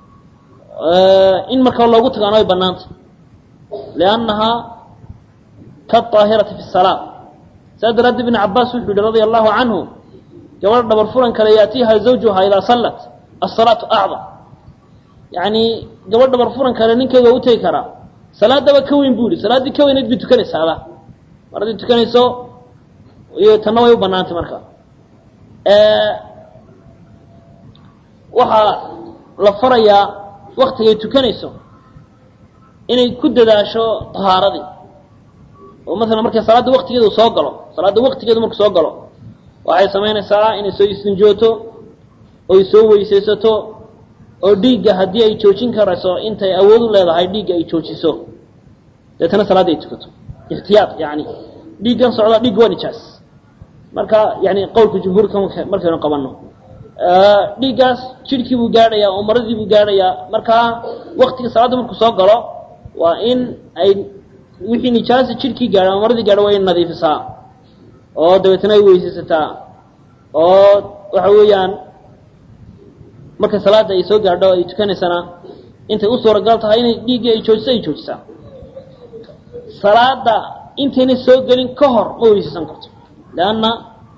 in markaa loogu tagaano ay bannaanta liannahaa kaaahirati fi salaa saas daraaddeed ibn cabaas wuxuu yihi radia allahu canhu gabadha dhabar furan kale yaatiiha zawjuha idaa sallat asalaatu acdam yani gabadh dhabar furan kale ninkeeda waa u tegi karaa salaadaba ka weyn bu yihi salaaddii ka weyneyd bay tukanaysaaba mar haddii tukanayso iyo tanna way u banaantay marka waxaa la farayaa waktigay tukanayso inay ku dadaasho tahaaradii oo masalan markay salaadda waktigeedu soo galo salaadda waktigeedu marku soo galo waxay samaynaysaa inay soo istinjooto oy soo weysaysato oo dhiigga haddii ay joojin karayso intay awood u leedahay dhiigga ay joojiso deetana salaadda ay tukato ixtiyaad yani dhiiggan socda dhiigga waa nijaas marka yani qowlka jumhuurka markaynu qabanno dhiiggaas jidhkii buu gaadhayaa oo maradii buu gaadhayaa markaa waktiga salaadda markuu soo galo waa in ay wixii nijaasa jidhkii gaadha ama maradii gaadha waa in nadiifisaa oo dabeetana ay weysaysataa oo waxa weeyaan marka salaadda ay soo gaadho ay tukanaysana intay u suuragal tahay inay dhiiggii ay joojiso ay joojisaa salaada intayna soo gelin ka hor ma weysaysan karto leanna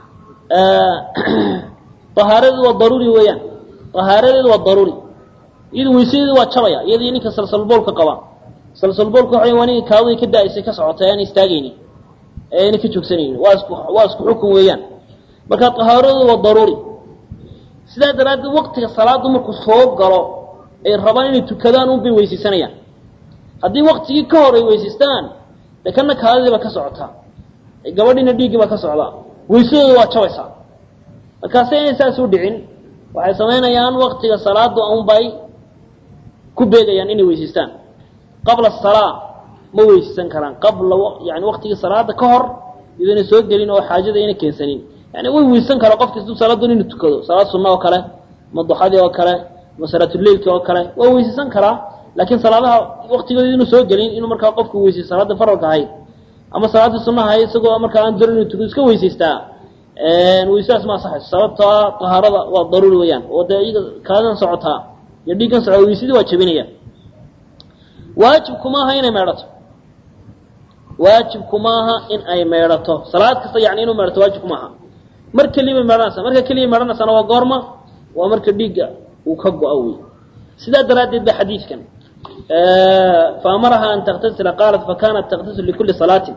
ahaaradeedu waa daruuri weeyaan ahaaradeedu waa daruuri iyadu weysadeedu waa jabaya iyadii ninka salsalboolka qaba salsalboolka waxa waa ninka kaadadii ka da-aysay ka socotay aan istaagaynin ee ayna ka joogsanaynin waa isku waa isku xukun weeyaan marka tahaaradoodu waa daruuri sidaa daraaddeed waktiga salaaddu markuu soo galo ay rabaan inay tukadaan un bay weysaysanayaan haddii waktigii ka hor ay weysaystaan de kana kaadadiiba ka socotaa gabadhiina dhiiggii baa ka socdaa weysadooda waa jabaysaa markaase inay saas u dhicin waxay samaynayaan waktiga salaadu unbay ku beegayaan inay weysaystaan qabla salaa ma weysaysan karaan qabla yani waktigii salaada ka hor idoona soo gelin oo xaajada ayna keensanin yani way weysan karaa qofka siduu salaadun inuu tukado salaad sunna oo kale ma duxadii oo kale ma salaatuleilki oo kale waa weysaysan karaa laakiin salaadaha waktigooda inuu soo gelin inuu markaa qofku weysay salaada faralka ahayd ama salaadii sunnaha ahayd isagoo markaa aan darin inuu tukado iska weysaystaa weysadaas ma asaxayso sababtaa tahaarada waa daruuri weeyaan oo dee iyaga kaadan socotaa iyo dhiiggan socda weysadii waa jabinaya waajibku maaha inay meedhato waajibku maaha in ay meedhato salaad kasta yani inuu meedhato waajibku maaha mar keliya bay meedhanaysaa marka keliya meedhanaysana waa goorma waa marka dhiigga uu ka go-a wey sidaa daraaddeed ba xadiidkan faamaraha an taktasila qaalat fakanat taktasil likuli salaatin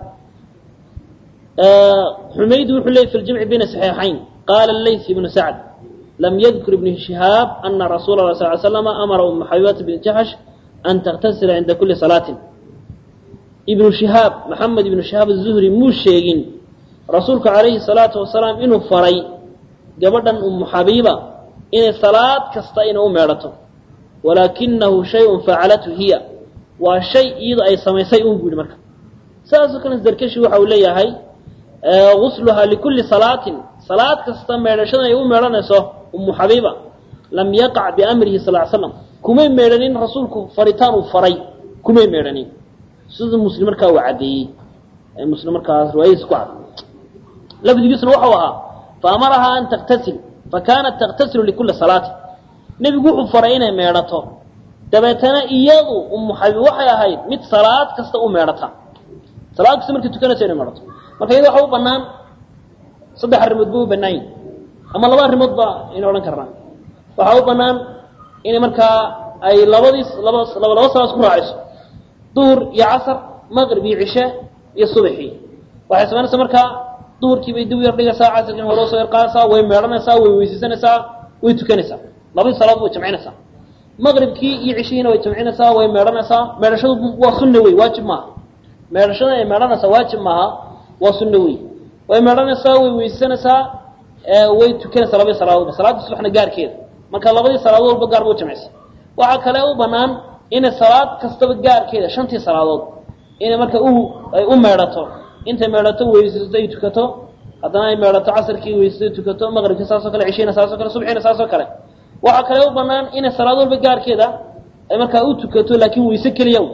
xumayd wuxuu leeyay fi ljamci bayna saxiixayn qaala layth ibnu sacd lam yadkur ibnu shihaab ana rasuula la sal slama amara uma xabibata bn jaxsh an taktasila cinda kuli salaatin ibnu shihaab maxamed ibnu shihaab azuhri muu sheegin rasuulku calayhi salaatu wasalaam inuu faray gabadhan umu xabiiba inay salaad kasta ina u meedhato walaakinahu shayun facalathu hiya waa shay iyadu ay samaysay un bu yihi marka saasoo kale darkashi waxa uu leeyahay gusluhaa likulli salaatin salaad kasta meedhashada ay u meedhanayso umu xabiiba lam yaqac biamrihi sal l slam kumay meedhanin rasuulku faritaan uu faray kumay meedhanin siduu muslim markaa uu caddeeyey muslim markaas riwaayadiisa ku cad lafdigiisuna waxau ahaa faamarahaa an taktasil fakanat taktasilu likulli salaatin nebigu wuxuu faray inay meedhato dabeetana iyadu umu xabiib waxay ahayd mid salaad kasta u meedhata salaad kasta markay tukanayso inay meedhato marka iyada waxa u banaan saddex arrimood ba u banaan yihin ama laba arrimood ba aynu odhan karnaa waxaa u banaan inay markaa ay labadii laba laba laba salaad isku raacayso duhur iyo casar maqrib iyo cishe iyo subaxii waxay samaynaysaa markaa duhurkii bay dib u yar dhigaysaa casarkiina hore usoo yar qaadaysaa way meedhanaysaa way weysaysanaysaa way tukanaysaa labadii salaad way jamcinaysaa maqribkii iyo cishihiina way jamcinaysaa way meedhanaysaa meedhashadu waa sunna wey waajib maaha meedhashada ay meedhanaysaa waajib maaha waa sunna wey way meedhanaysaa way weysaysanaysaa way tukanaysaa labadii salaadoodba salaadda subaxna gaarkeeda marka labadii salaadood walba gaar ba u jamcisa waxaa kale u banaan inay salaad kastaba gaarkeeda shantii salaadood inay marka u ay u meedhato intay meedhato weysaysato ay tukato haddana ay meedhato casarkii weysaysato tukato maqribkii saasoo kale cishiina saasoo kale subxiina saasoo kale waxaa kale u banaan inay salaad walba gaarkeeda ay markaa u tukato laakiin weyse keliya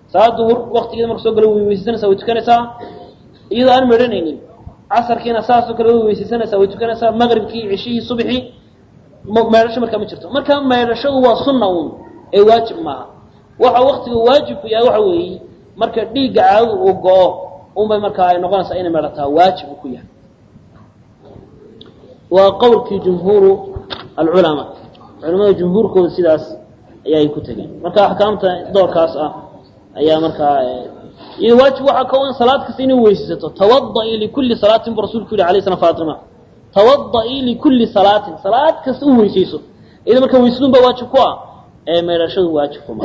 salaad duhur waktigeeda marka soo galo way weysaysanaysaa way tukanaysaa iyadoo aan medhanaynin casarkiina saasoo kale way weysaysanaysaa way tukanaysaa maqribkii cishihii subxii meedhasho markaa ma jirto marka meedhashadu waa sunna uun ee waajib maaha waxa waktiga waajibku yahay waxa weeye marka dhiigga caadadu uu go-o unbay markaa ay noqonaysaa inay meedhataa waajib uu ku yahay waa qowlkii jumhuuru alculamaa culamada jumhuurkooda sidaas ayaa ay ku tegeen marka axkaamta doorkaas ah ayaa markaa iyo waajib waxaa ka in salaad kasta inay weysaysato tawadaii likulli salaatin bu rasulku yihi alay slam fatima tawadaii likulli salaatin salaad kasta u weysayso iyada marka weysadun baa waajib ku ah ee meedhashadu waajib kuma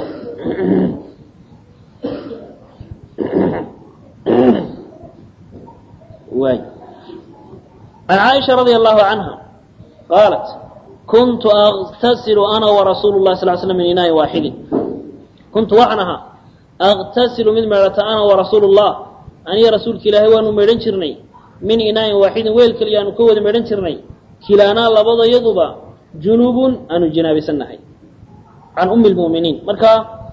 waay عن عائشة رضي الله عنها قالت كنت أغتسل أنا ورسول الله صلى الله عليه وسلم من إناء واحد كنت وعنها أغتسل من مرة أنا ورسول الله أني رسولك إلهي وأنه ميرن شرني من إناء واحد ويل كليان كود ميرن شرني كلانا لبض يضبا جنوب أن جناب سنحي عن أم المؤمنين مركا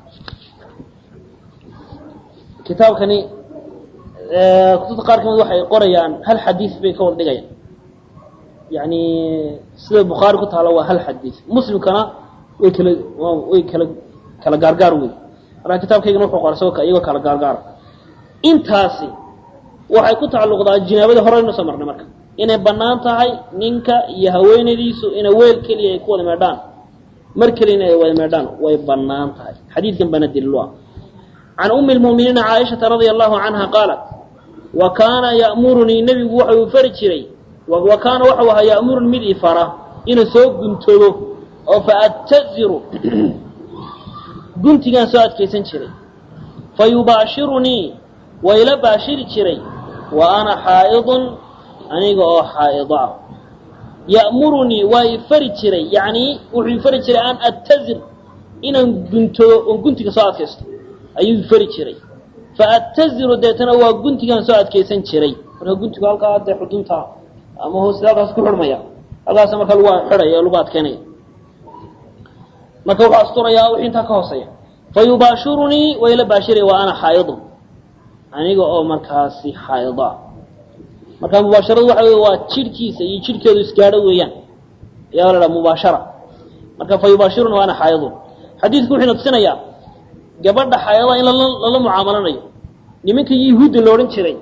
كتاب كني kutubta qaar kamid waxay qorayaan hal xadiis bay ka wada dhigayaan yani sida bukhaari ku taalo waa hal xadiis muslimkana way kala way kala kala gaargaar wey marka kitaabkaygana wuxuu qora isagoo iyagoo kala gaargaar intaasi waxay ku tacalluqdaa jinaabada hore aynu soo marnay marka inay bannaan tahay ninka iyo haweenadiisu inay weel keliya ay ku wada meedhaan mar keliyana ay wada meedhaan way bannaan tahay xadiidkan bana daliil ah can umi lmu'miniina caaishata radia allahu canha qaalat wa kaana ya'murunii nebigu waxau fari jiray wa kaana waxau ahaa ya'muruni mid i fara inuu soo guntoobo oo fa attaziru guntigaan soo adkaysan jiray fa yubaashirunii waa ila baashiri jiray wa ana xaa'idun aniga oo xaa'ido ah ya'murunii waa i fari jiray yacnii wuxuu i fari jiray an attazir inaan guntoobo oon guntiga soo adkaysto ayuu fari jiray fa attaziru deetana waa guntigaan soo adkaysan jiray marka guntigu halkaa dee xudunta ama hoose halkaas ku xidhmaya halkaas marka lagu xidhaya o lagu adkeynaya marka wuxuu asturayaa wixii intaa ka hooseeya fa yubaashirunii waa ila baashiraya wa ana xaa'idun aniga oo markaasi xaa'ido ah marka mubaasharadu waxa wey waa jidhkiisa iyo jidhkeedu isgaadho weeyaan ayaa la dhaha mubaashara marka fa yubaashirunii wa ana xaa'idun xadiidku wuxuu natusinayaa gabadha xayada in lala mucaamalanayo nimanka yahuudda la odhan jiray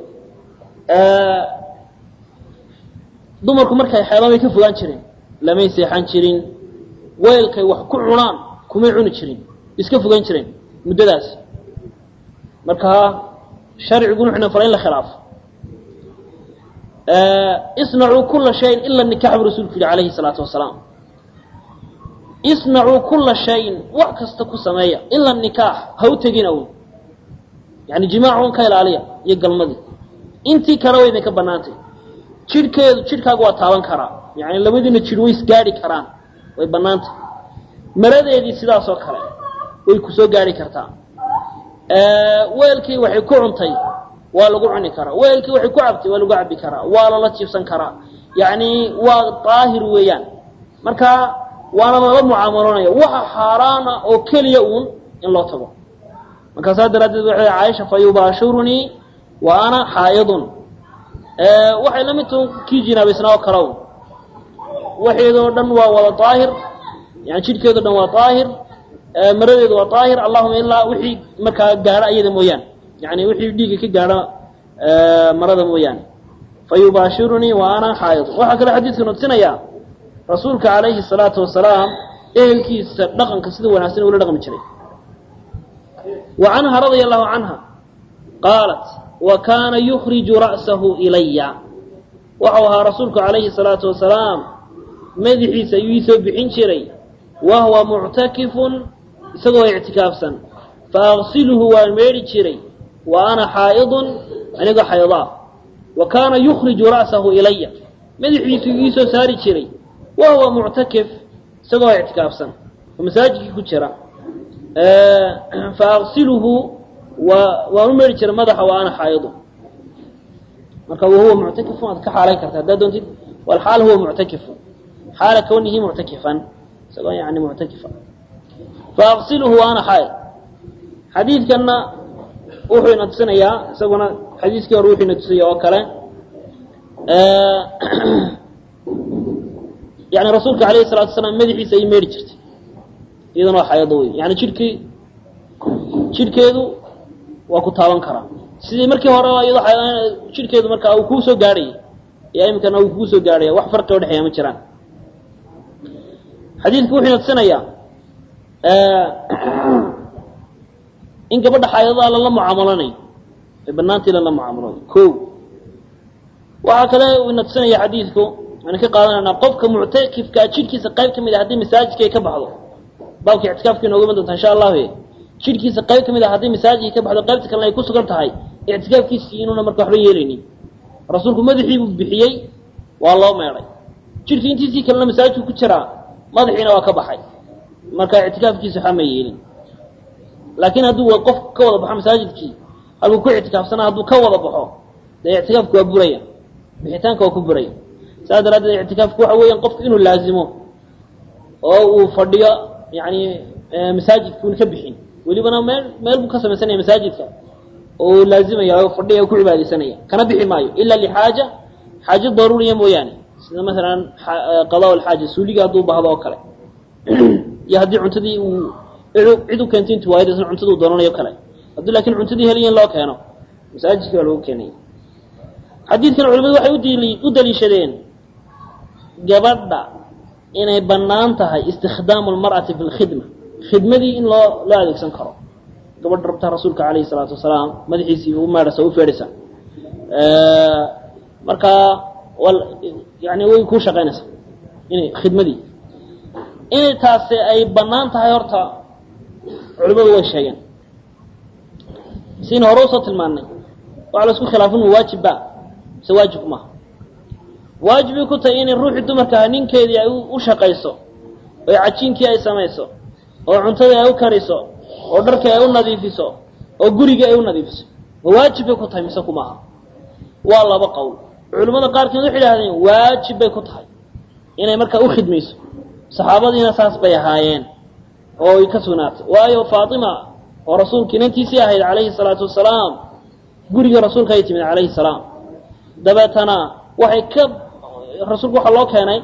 dumarku markay xeelaan way ka fogaan jireen lamay seexan jirin weelkay wax ku cunaan kumay cuni jirin iska fogaan jireen muddadaas markaa sharciguna wuxuna faray in la khilaafo isnacuu kula shayin ila nikax buu rasuulku yihi calayhi salaatu wasalaam isnacuu kula shayin wax kasta ku sameeya ila nikaax ha u tegin awn yani jimaacun ka ilaaliya iyo galmadii intii kale way idinka banaantay jidhkeedu jidhkaaga waa taaban karaa yani labadiina jidh way isgaadhi karaan way banaantay maradeedii sidaasoo kale way ku soo gaadhi kartaa weelkii waxay ku cuntay waa lagu cuni karaa weelkii waxay ku cabtay waa lagu cabi karaa waa lala jiibsan karaa yani waa daahir weeyaan marka waana lala mucaamaloonaya waxa xaaraana oo keliya uun in loo tago markaasaa daraaddeed waxay caaisha fa yubaashirunii wa ana xaa'idun waxay la mid tahay kii jinaabaysnaa oo kale un waxeedoo dhan waa wada daahir yani jidhkeedo dhan waa daahir maradeedu waa daahir allahuma ilaa wixii markaa gaadha iyada mooyaane yani wixii dhiigga ka gaadha marada mooyaane fa yubaashirunii wa ana xaa'idun waxaa kale xadiidka nutusinayaa rasuulka calayhi salaatu wasalaam ehelkiisa dhaqanka sida wanaagsan ula dhaqmi jiray wa canha radia allahu canha qaalat wa kaana yukhriju ra'sahu ilaya waxau ahaa rasuulku calayhi salaatu wasalaam madaxiisa ayuu ii soo bixin jiray wa huwa muctakifun isagoo ictikaafsan fa agsiluhu waan meedhi jiray wa ana xaa'idun anigoo xaydaa wa kaana yukhriju ra'sahu ilaya madaxiisu ii soo saari jiray wa huwa muctakif isagoo ictikaafsan oo masaajidkii ku jira fa agsiluhu waa waan u meedhi jiray madaxa wa ana xaa'idu marka wahuwa muctakifun waad ka xaalayn karta haddaad doontid walxaal huwa muctakifun xaala kawnihi muctakifan isagoo yani muctakifa fa agsiluhu wa ana xaa'id xadiidkanna wuxuu ina tusinayaa isaguna xadiiskii hore wuxuu ina tusaya oo kale yani rasuulka alayhi الsalatu wasalaam madaxiisa ay meeri jirtay iyadana waa xayado wey yani jidhkii jidhkeedu waa ku taaban karaa sidii markii hore iyadoo jidhkeedu markaa uu kuu soo gaadhayay iyo iminkana uu kuu soo gaadhaya wax farqi o dhexeeya ma jiraan xadiidku wuxuu ina tusinayaa in gabadha xaayadadaa lala mucaamalanayo ay banaantii lala mucaamaloodo ko waxaa kale uu ina tusinaya xadiidku aan ka qaadanayna qofka muctakifkaa jidhkiisa qayb ka mid a haddii masaajidka ay ka baxdo baabka ictikaafka inooga iman doonta insha allahu jidhkiisa qayb ka mid a haddii masaajidka ka baxdo qaybta kalena ay ku sugan tahay ictikaafkiisii inuuna marka waxba yeelaynin rasuulku madaxii buu bixiyey waa loo meedhay jidhkii intiisii kalena masaajidku ku jiraa madaxiina waa ka baxay marka ictikaafkiisa waxba ma yeelin laakiin hadduu qof ka wada baxo masaajidkii halkuu ku ictikaafsanaa hadduu ka wada baxo dee ictikaafku waa buraya bixitaanka waa ku buraya saas daraaddeed ictikaafku waxa weeyaan qofku inuu laazimo oo uu fadhiyo yani masaajidkuuna ka bixin welibana meel meel buu ka samaysanaya masaajidka oo uu laazimaya oo fadhiya ku cibaadaysanaya kana bixi maayo ila lixaaja xaajo daruuriya mooyaane sida masalan qadaa lxaaja suuliga hadduu bahdo oo kale iyo haddii cuntadii uu cid u keentay intu waayad isna cuntaduu doonanayo kale haddii laakiin cuntadii heliya in loo keeno masaajidka waa lagu keenaya xadiidkan culimadu waxay udili u daliishadeen gabadha inay bannaan tahay istikdaamu lmar'ati fi lkhidma khidmadii in loo loo adeegsan karo gabadha rabta rasuulka calayhi salaatu wasalaam madaxiisii u meedhasa u feedhaysa markaa yani way kuu shaqaynaysaa inay khidmadii inay taasi ay bannaan tahay horta culimadu way sheegeen siina hore usoo tilmaanay waxa la isku khilaafin ma waajib ba mise waajib maaha waajibay ku tahay inay ruuxii dumarkaha ninkeedii ay u shaqayso oo cajiinkii ay samayso oo cuntadii ay u kariso oo dharkii ay u nadiifiso oo gurigii ay u nadiifiso ma waajib bay ku tahay mise kumaaha waa laba qowl culimmada qaarkeed waxay idhahdeen waajib bay ku tahay inay markaa u khidmayso saxaabadiina saas bay ahaayeen oo ay ka sugnaatay waayo faatima oo rasuulka inantiisii ahayd calayhi salaatu wasalaam guriga rasuulka ay timid calayhi salaam dabeetana waxay ka rasuulku waxaa loo keenay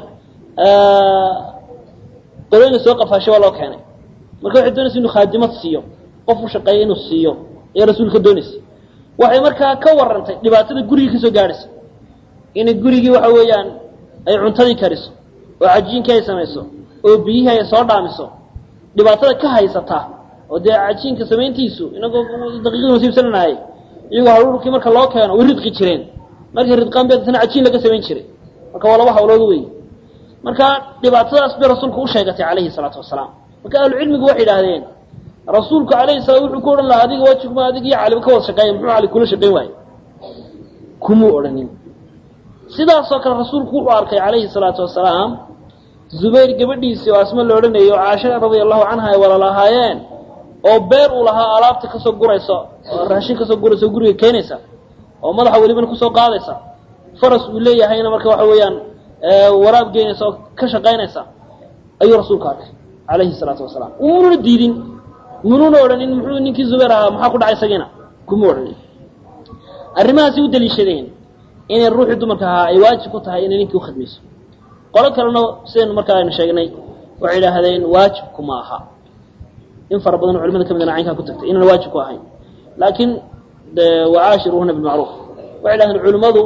qolooyina soo qafaashay waa loo keenay marka waxay doonaysa inuu khaadimad siiyo qof u shaqeeya inuu siiyo ayay rasuulka doonaysa waxay markaa ka warantay dhibaatada gurigii kasoo gaadhaysa inay gurigii waxa weeyaan ay cuntadii kariso oo cajiinkii ay samayso oo biyihii ay soo dhaamiso dhibaatada ka haysata oo dee cajiinka samayntiisu inagoo daqiiqadii nasiibsananaayay iyagoo haruurkii marka loo keeno way ridqi jireen markay ridqaan bay dadna cajiin laga samayn jiray marka waa laba hawlood wey marka dhibaatadaas bay rasuulku u sheegatay calayhi salaatu wasalaam marka ahlucilmigu waxay idhaahdeen rasuulku alayhi salaam wuxuu ku odhan lahaa adiga waajibma adig iyo caliba ka wada shaqeeya muxuu cali kula shaqayn waaye kumuu odhanin sidaasoo kale rasuulku wuxuu arkay calayhi salaatu wasalaam zubayr gabadhiisii oo asma la odhanayay oo caasha radia allahu canha ay wala lahaayeen oo beer uu lahaa alaabta kasoo guraysa oo raashin kasoo guraysa oo guriga keenaysa oo madaxa welibana kusoo qaadaysa faras uu leeyahayna marka waxa weeyaan waraab geynaysa oo ka shaqaynaysa ayuu rasuulku arkay calayhi salaatu wasalaam umuuna diidin munuuna odhanin muxuu ninkii zubayr ahaa maxaa ku dhacay isagiina kuma odhanin arrimahaasi u daliishadeen inay ruuxii dumarka ahaa ay waajib ku tahay inay ninkii ukhidmayso qolo kalena sidaynu markaa aynu sheegnay waxay idhaahdeen waajibku ma aha in fara badan culimada kamidana caynkaa ku tagtay inaan waajib ku ahayn laakiin de wacaashiruhuna bilmacruuf waxay idhahdeen culimmadu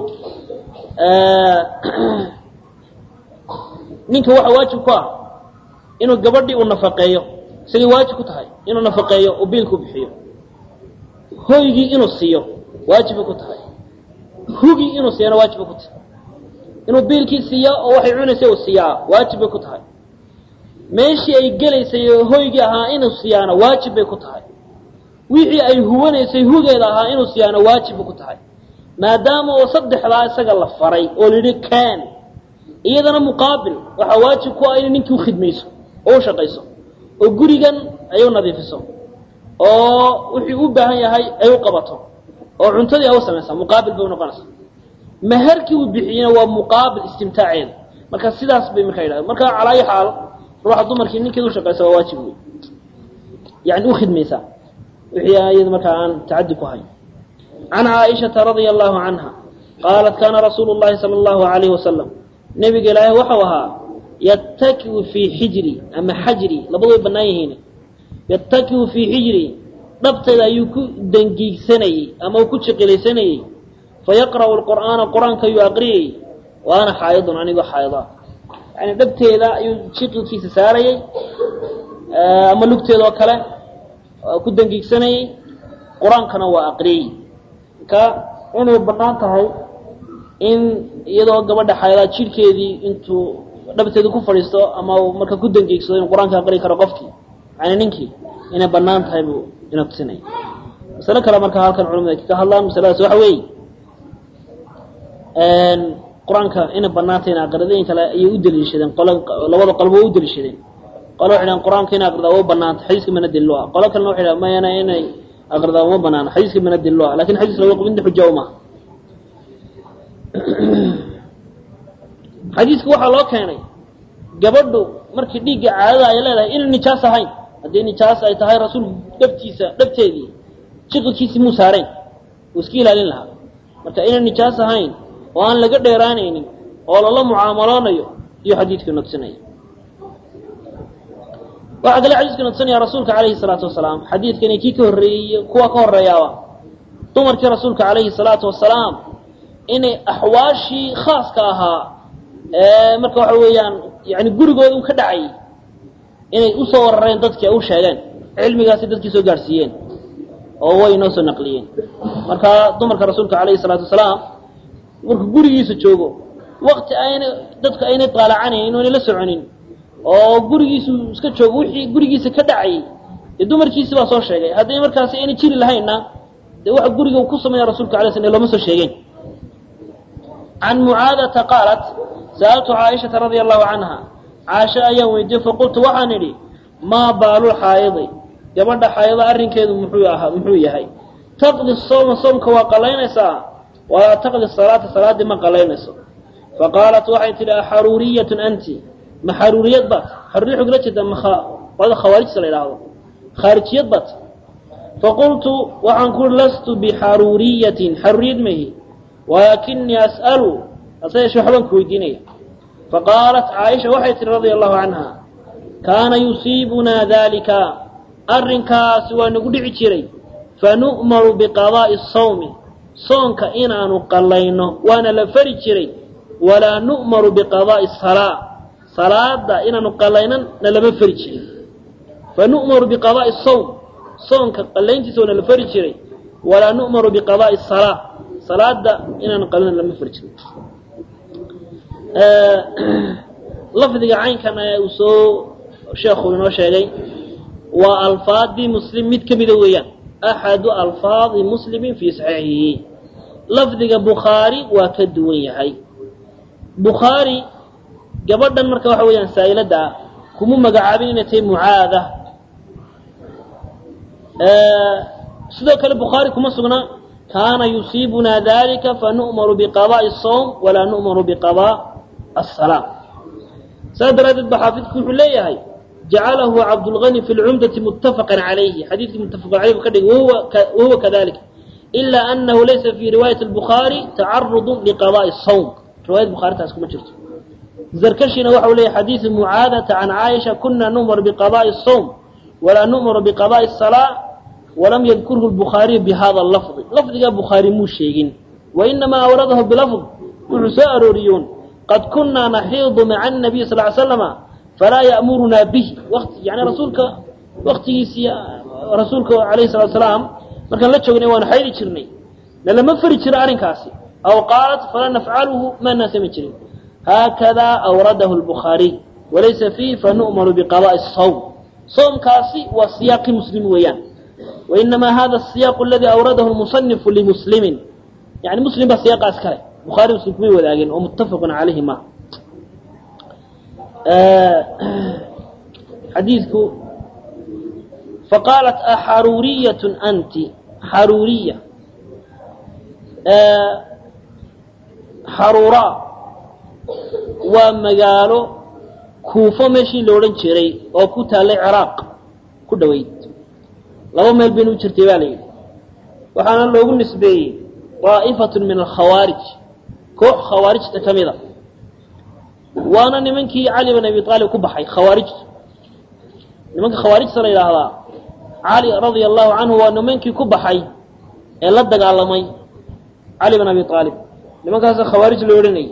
ninka waxa waajib ku ah inuu gabadhii uu nafaqeeyo isagay waajib ku tahay inuu nafaqeeyo oo biilku bixiyo hoygii inuu siiyo waajibay ku tahay hugii inuu siiyana waajibay ku tahay inuu biilkii siiya oo waxay cunaysay uu siiyaa waajib bay ku tahay meeshii ay gelaysay hoygii ahaa inuu siiyaana waajib bay ku tahay wixii ay huwanaysay hugeeda ahaa inuu siiyaana waajib bay ku tahay maadaama oo saddexdaa isaga la faray oo layidhi kaan iyadana muqaabil waxaa waajib ku ah inay ninkii ukhidmayso oo u shaqayso oo gurigan ay u nadiifiso oo wixii u baahan yahay ay u qabato oo cuntadii ay u samaysaa muqaabil bay unoqonaysaa maharkii uu bixiyena waa muqaabil istimtaaceeda marka sidaas bay markaa yidhahdeen marka calaa ayi xaal ruuxa dumarkii ninkeeda u shaqaysa waa waajib wey yani u khidmaysaa wixii iyada markaa aan tacadi ku hayn can caaishata radia allahu canha qaalat kaana rasuulu llahi sala allahu alayhi wasalam nebiga ilaahay waxau ahaa yattakiu fii xijri ama xajri labadu way bannaan yihiin yattakiu fii xijri dhabteeda ayuu ku dangiigsanayey ama uu ku jiqilaysanayey fayaqra'u lqur'aana qur-aanka ayuu aqriyayey wa ana xaayidun anigoo xaayida yani dhabteeda ayuu jiqilkiisa saarayey ama lugteeda oo kale ku dangiigsanayey qur-aankana waa aqriyey marka inay bannaan tahay in iyadoo gabadha xayadaa jidhkeedii intuu dhabteeda ku fadhiisto ama marka ku dangiigsado inuu qur-aanka aqri karo qofkii yani ninkii inay bannaan tahay buu ina tusinaya masalo kale marka halkan culamada ay ka hadlaan masaladaas waxa weeye qur-aanka inay banaantay in aqridooyin kale ayay u daliishadeen qolo labada qolba way u daliishadeen qolo waxay dhahan qur-aanka in aqridaa waa banaanta xadiiska mana daliilo ah qolo kalena waxay dhahan mayana inay aqridaa uma banaana xadiiska mana daliilo ah lakin xadiiska laga qubinta xuja uma xadiiska waxaa loo keenay gabadhu markii dhiigga caadada ay leedahay inay nijaas ahayn haddii nijaas ay tahay rasuulku dhabtiisa dhabteedii jiqilkiisii muu saarayn uu iska ilaalin lahaa marka inay nijaas ahayn oo aan laga dheeraanaynin oo lala mucaamaloonayo iyo xadiidkiina tusinaya waxaa kale xadiiskana tusinaya rasuulka calayhi salaatu wasalaam xadiidkani kii ka horreeyey kuwa ka horreeyaaba dumarkii rasuulka calayhi salaatu wasalaam inay axwaashii khaaska ahaa ee marka waxa weeyaan yani gurigooda un ka dhacayay inay usoo warareen dadkii ay u sheegeen cilmigaasi dadkii soo gaadhsiiyeen oo way noo soo naqliyeen marka dumarka rasuulka calayhi salaatu wasalaam markuu gurigiisa joogo wakti ayna dadku aynay daalacanaynin o aynay la soconin oo gurigiisu iska joogo wixii gurigiisa ka dhacayay dee dumarkiisi baa soo sheegay haddii markaasi aynay jiri lahaynna dee waxa guriga ku sameeya rasulka alay sl looma soo sheegeen can mucaadata qaalat sa'altu caaishata radia allahu canha caasho ayaan weydiiyey faqultu waxaan idhi maa baalul xaayidi gabadha xaayida arrinkeedu muxuu ahaa muxuu yahay taqdi sooma soomka waa qalaynaysaa walaa taqdi salaata salaaddii ma qalaynayso faqaalat waxay tidhi axaruuriyatun anti ma xaruuriyad baad xaruuriya xog la jeeda maqolada khawaarijta la idhaahdo khaarijiyad baad faqultu waxaan ku lastu bixaruuriyatin xaruuriyad mahi walaakinii as'alu hase yeeshee waxbaan ku weydiinaya faqaalat caaisha waxay tihi radia allahu canha kaana yusiibunaa daalika arrinkaasi waa nagu dhici jiray fanu'maru biqadaa'i sawmi soonka inaanu qallayno waana la fari jiray walaa nu'maru biqadaa'i salaa salaada inaanu qallaynan na lama fari jirin fanu'maru biqadaa'i sawm soonka qallayntiisa waana la fari jiray walaa nu'maru biqadaa'i salaa salaada inaanu qallaynan lama fari jirin lafdiga caynkan ayaa uu soo sheekhu inoo sheegay waa alfaadii muslim mid ka mida weeyaan axadu alfaadi muslimin fii saxiixihi lafdiga bukhaari waa ka duwan yahay bukhaari gabadhan marka waxa weeyaan saa'ilada ah kuma magacaabin inay tahay mucaada sidoo kale bukhaari kuma sugna kaana yusiibunaa dalika fanu'maru biqadaa'i sawm walaa nu'maru biqadaa asalaam saas daraaddeed ba xaafidku wuxuu leeyahay jacalahu cabdulgani fi lcumdati muttafaqan calayhi xadiidkii muttafaqan calayhi bu ka dhigay wahuwa kadalik ila anahu laysa fi riwaayati albukhaari tacarudun liqadaa'i sawm riwayat bukhaari taas kuma jirto zarkashina waxau leeyahy xadiidu mucaadata can caaisha kuna nu'mar biqadaa'i sawm walaa nu'maru biqadaa'i salaa walam yadkurhu lbukhaariyu bihada lafdi lafdigaa bukhaari muu sheegin wainamaa awradahu bilafd wuxuu soo arooriyuun qad kunaa naxiidu maca anabiy sal ly slama falaa ya'murunaa bih wati yani rasuulka waktigiisii rasuulka alayhi salatu salaam markaan la joognay waanu xaydi jirnay nalama fari jiro arrinkaasi aw qaalat falaa nafcaluhu maanaan samayn jirin haakadaa awradahu lbukhaariy walaysa fiihi fanu'maru biqadaa'i sawm soomkaasi waa siyaaqi muslim weeyaan wainamaa hada asiyaaqu aladii awradahu lmusanifu limuslimin yani muslim baa siyaaqaas kale bukhaari muslim kumay wadaageen oo muttafaqun calayhi ma xadiidku faqaalat axaruuriyatun anti xaruuriya xaruuraa waa magaalo kuufo meeshii la odhan jiray oo ku taallay ciraaq ku dhoweyd laba meel baynu u jirtay baa la yidhi waxaana loogu nisbeeyey daa'ifatun min alkhawaarij koox khawaarijta ka mida waana nimankii cali bin abi aalib ku baxay khawaarijtu nimanka khawaarijta la yidhaahdaa cali radia allahu canhu waa nimankii ku baxay ee la dagaalamay cali bin abi aalib nimankaasa khawaarij loo odhanayay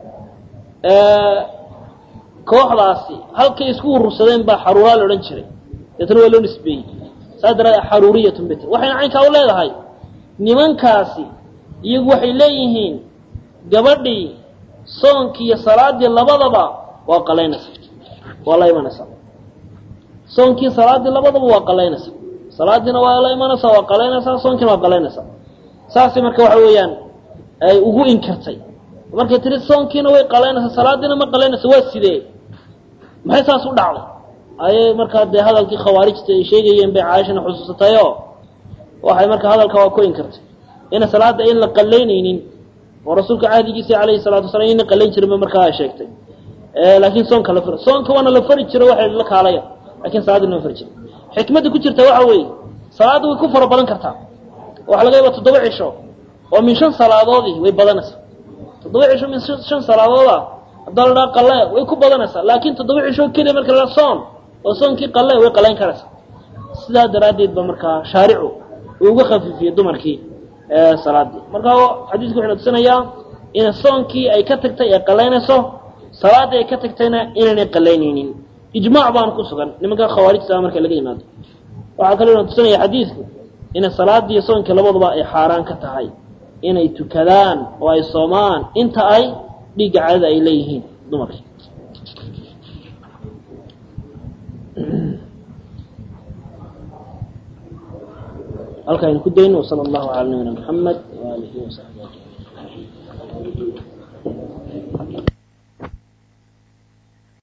kooxdaasi halkay isku urursadeen baa xaruuraa la odhan jiray deetna waa loo nisbeeyey saas daraadee xaruuriyatun bit waxayna caynkaa u leedahay nimankaasi iyagu waxay leeyihiin gabadhii soonkii iyo salaadii labadaba waa qalaynaysa waa la imanaysaa soonkii salaadii labadaba waa qalaynaysa salaadiina waa la imanaysaa waa qalaynaysaa soonkiina waa qalaynaysaa saasay marka waxa weeyaan ay ugu inkirtay markay tiri soonkiina way qalaynaysaa salaadiina ma qalaynaysa waa sidee maxay saas u dhacday ayay markaa dee hadalkii khawaarijta ay sheegayeen bay caaishana xusuusatayoo waxay markaa hadalka waa ku inkirtay ina salaada in la qalaynaynin oo rasuulka cahdigiisa calayhi salatu wasalaam ina qalayn jirin ba markaa ay sheegtay laakiin soonka la soonka waana la fari jiro waxay la kaalaya lakin salaadii lama fari jiro xikmadda ku jirta waxa weeye salaadda way ku fara badan kartaa waxa laga yaaba toddoba cisho oo min shan salaadoodii way badanaysaa toddoba cisho min shan salaadooda haddaa la dhaha qalle way ku badanaysaa laakiin toddoba cisho keliya marka la soon oo soonkii qalle way qalayn karaysaa sidaa daraaddeed ba markaa shaaricu uu uga khafiifiyey dumarkii salaadii marka xadiisku wuxuu tusinayaa in soonkii ay ka tagtay ay qalaynayso salaadii ay ka tagtayna inaynay qalaynaynin ijmaac baana ku sugan nimanka khawaarijta marka laga yimaado waxaa kaloo na tusinaya xadiidku inay salaadii iyo soonkii labaduba ay xaaraan ka tahay inay tukadaan oo ay soomaan inta ay dhiigga cadada ay leeyihiin dumarkii halka aynu ku dayno wsala allahu cala nabiyina maxamed waaalihi wasaxbi ajmaciin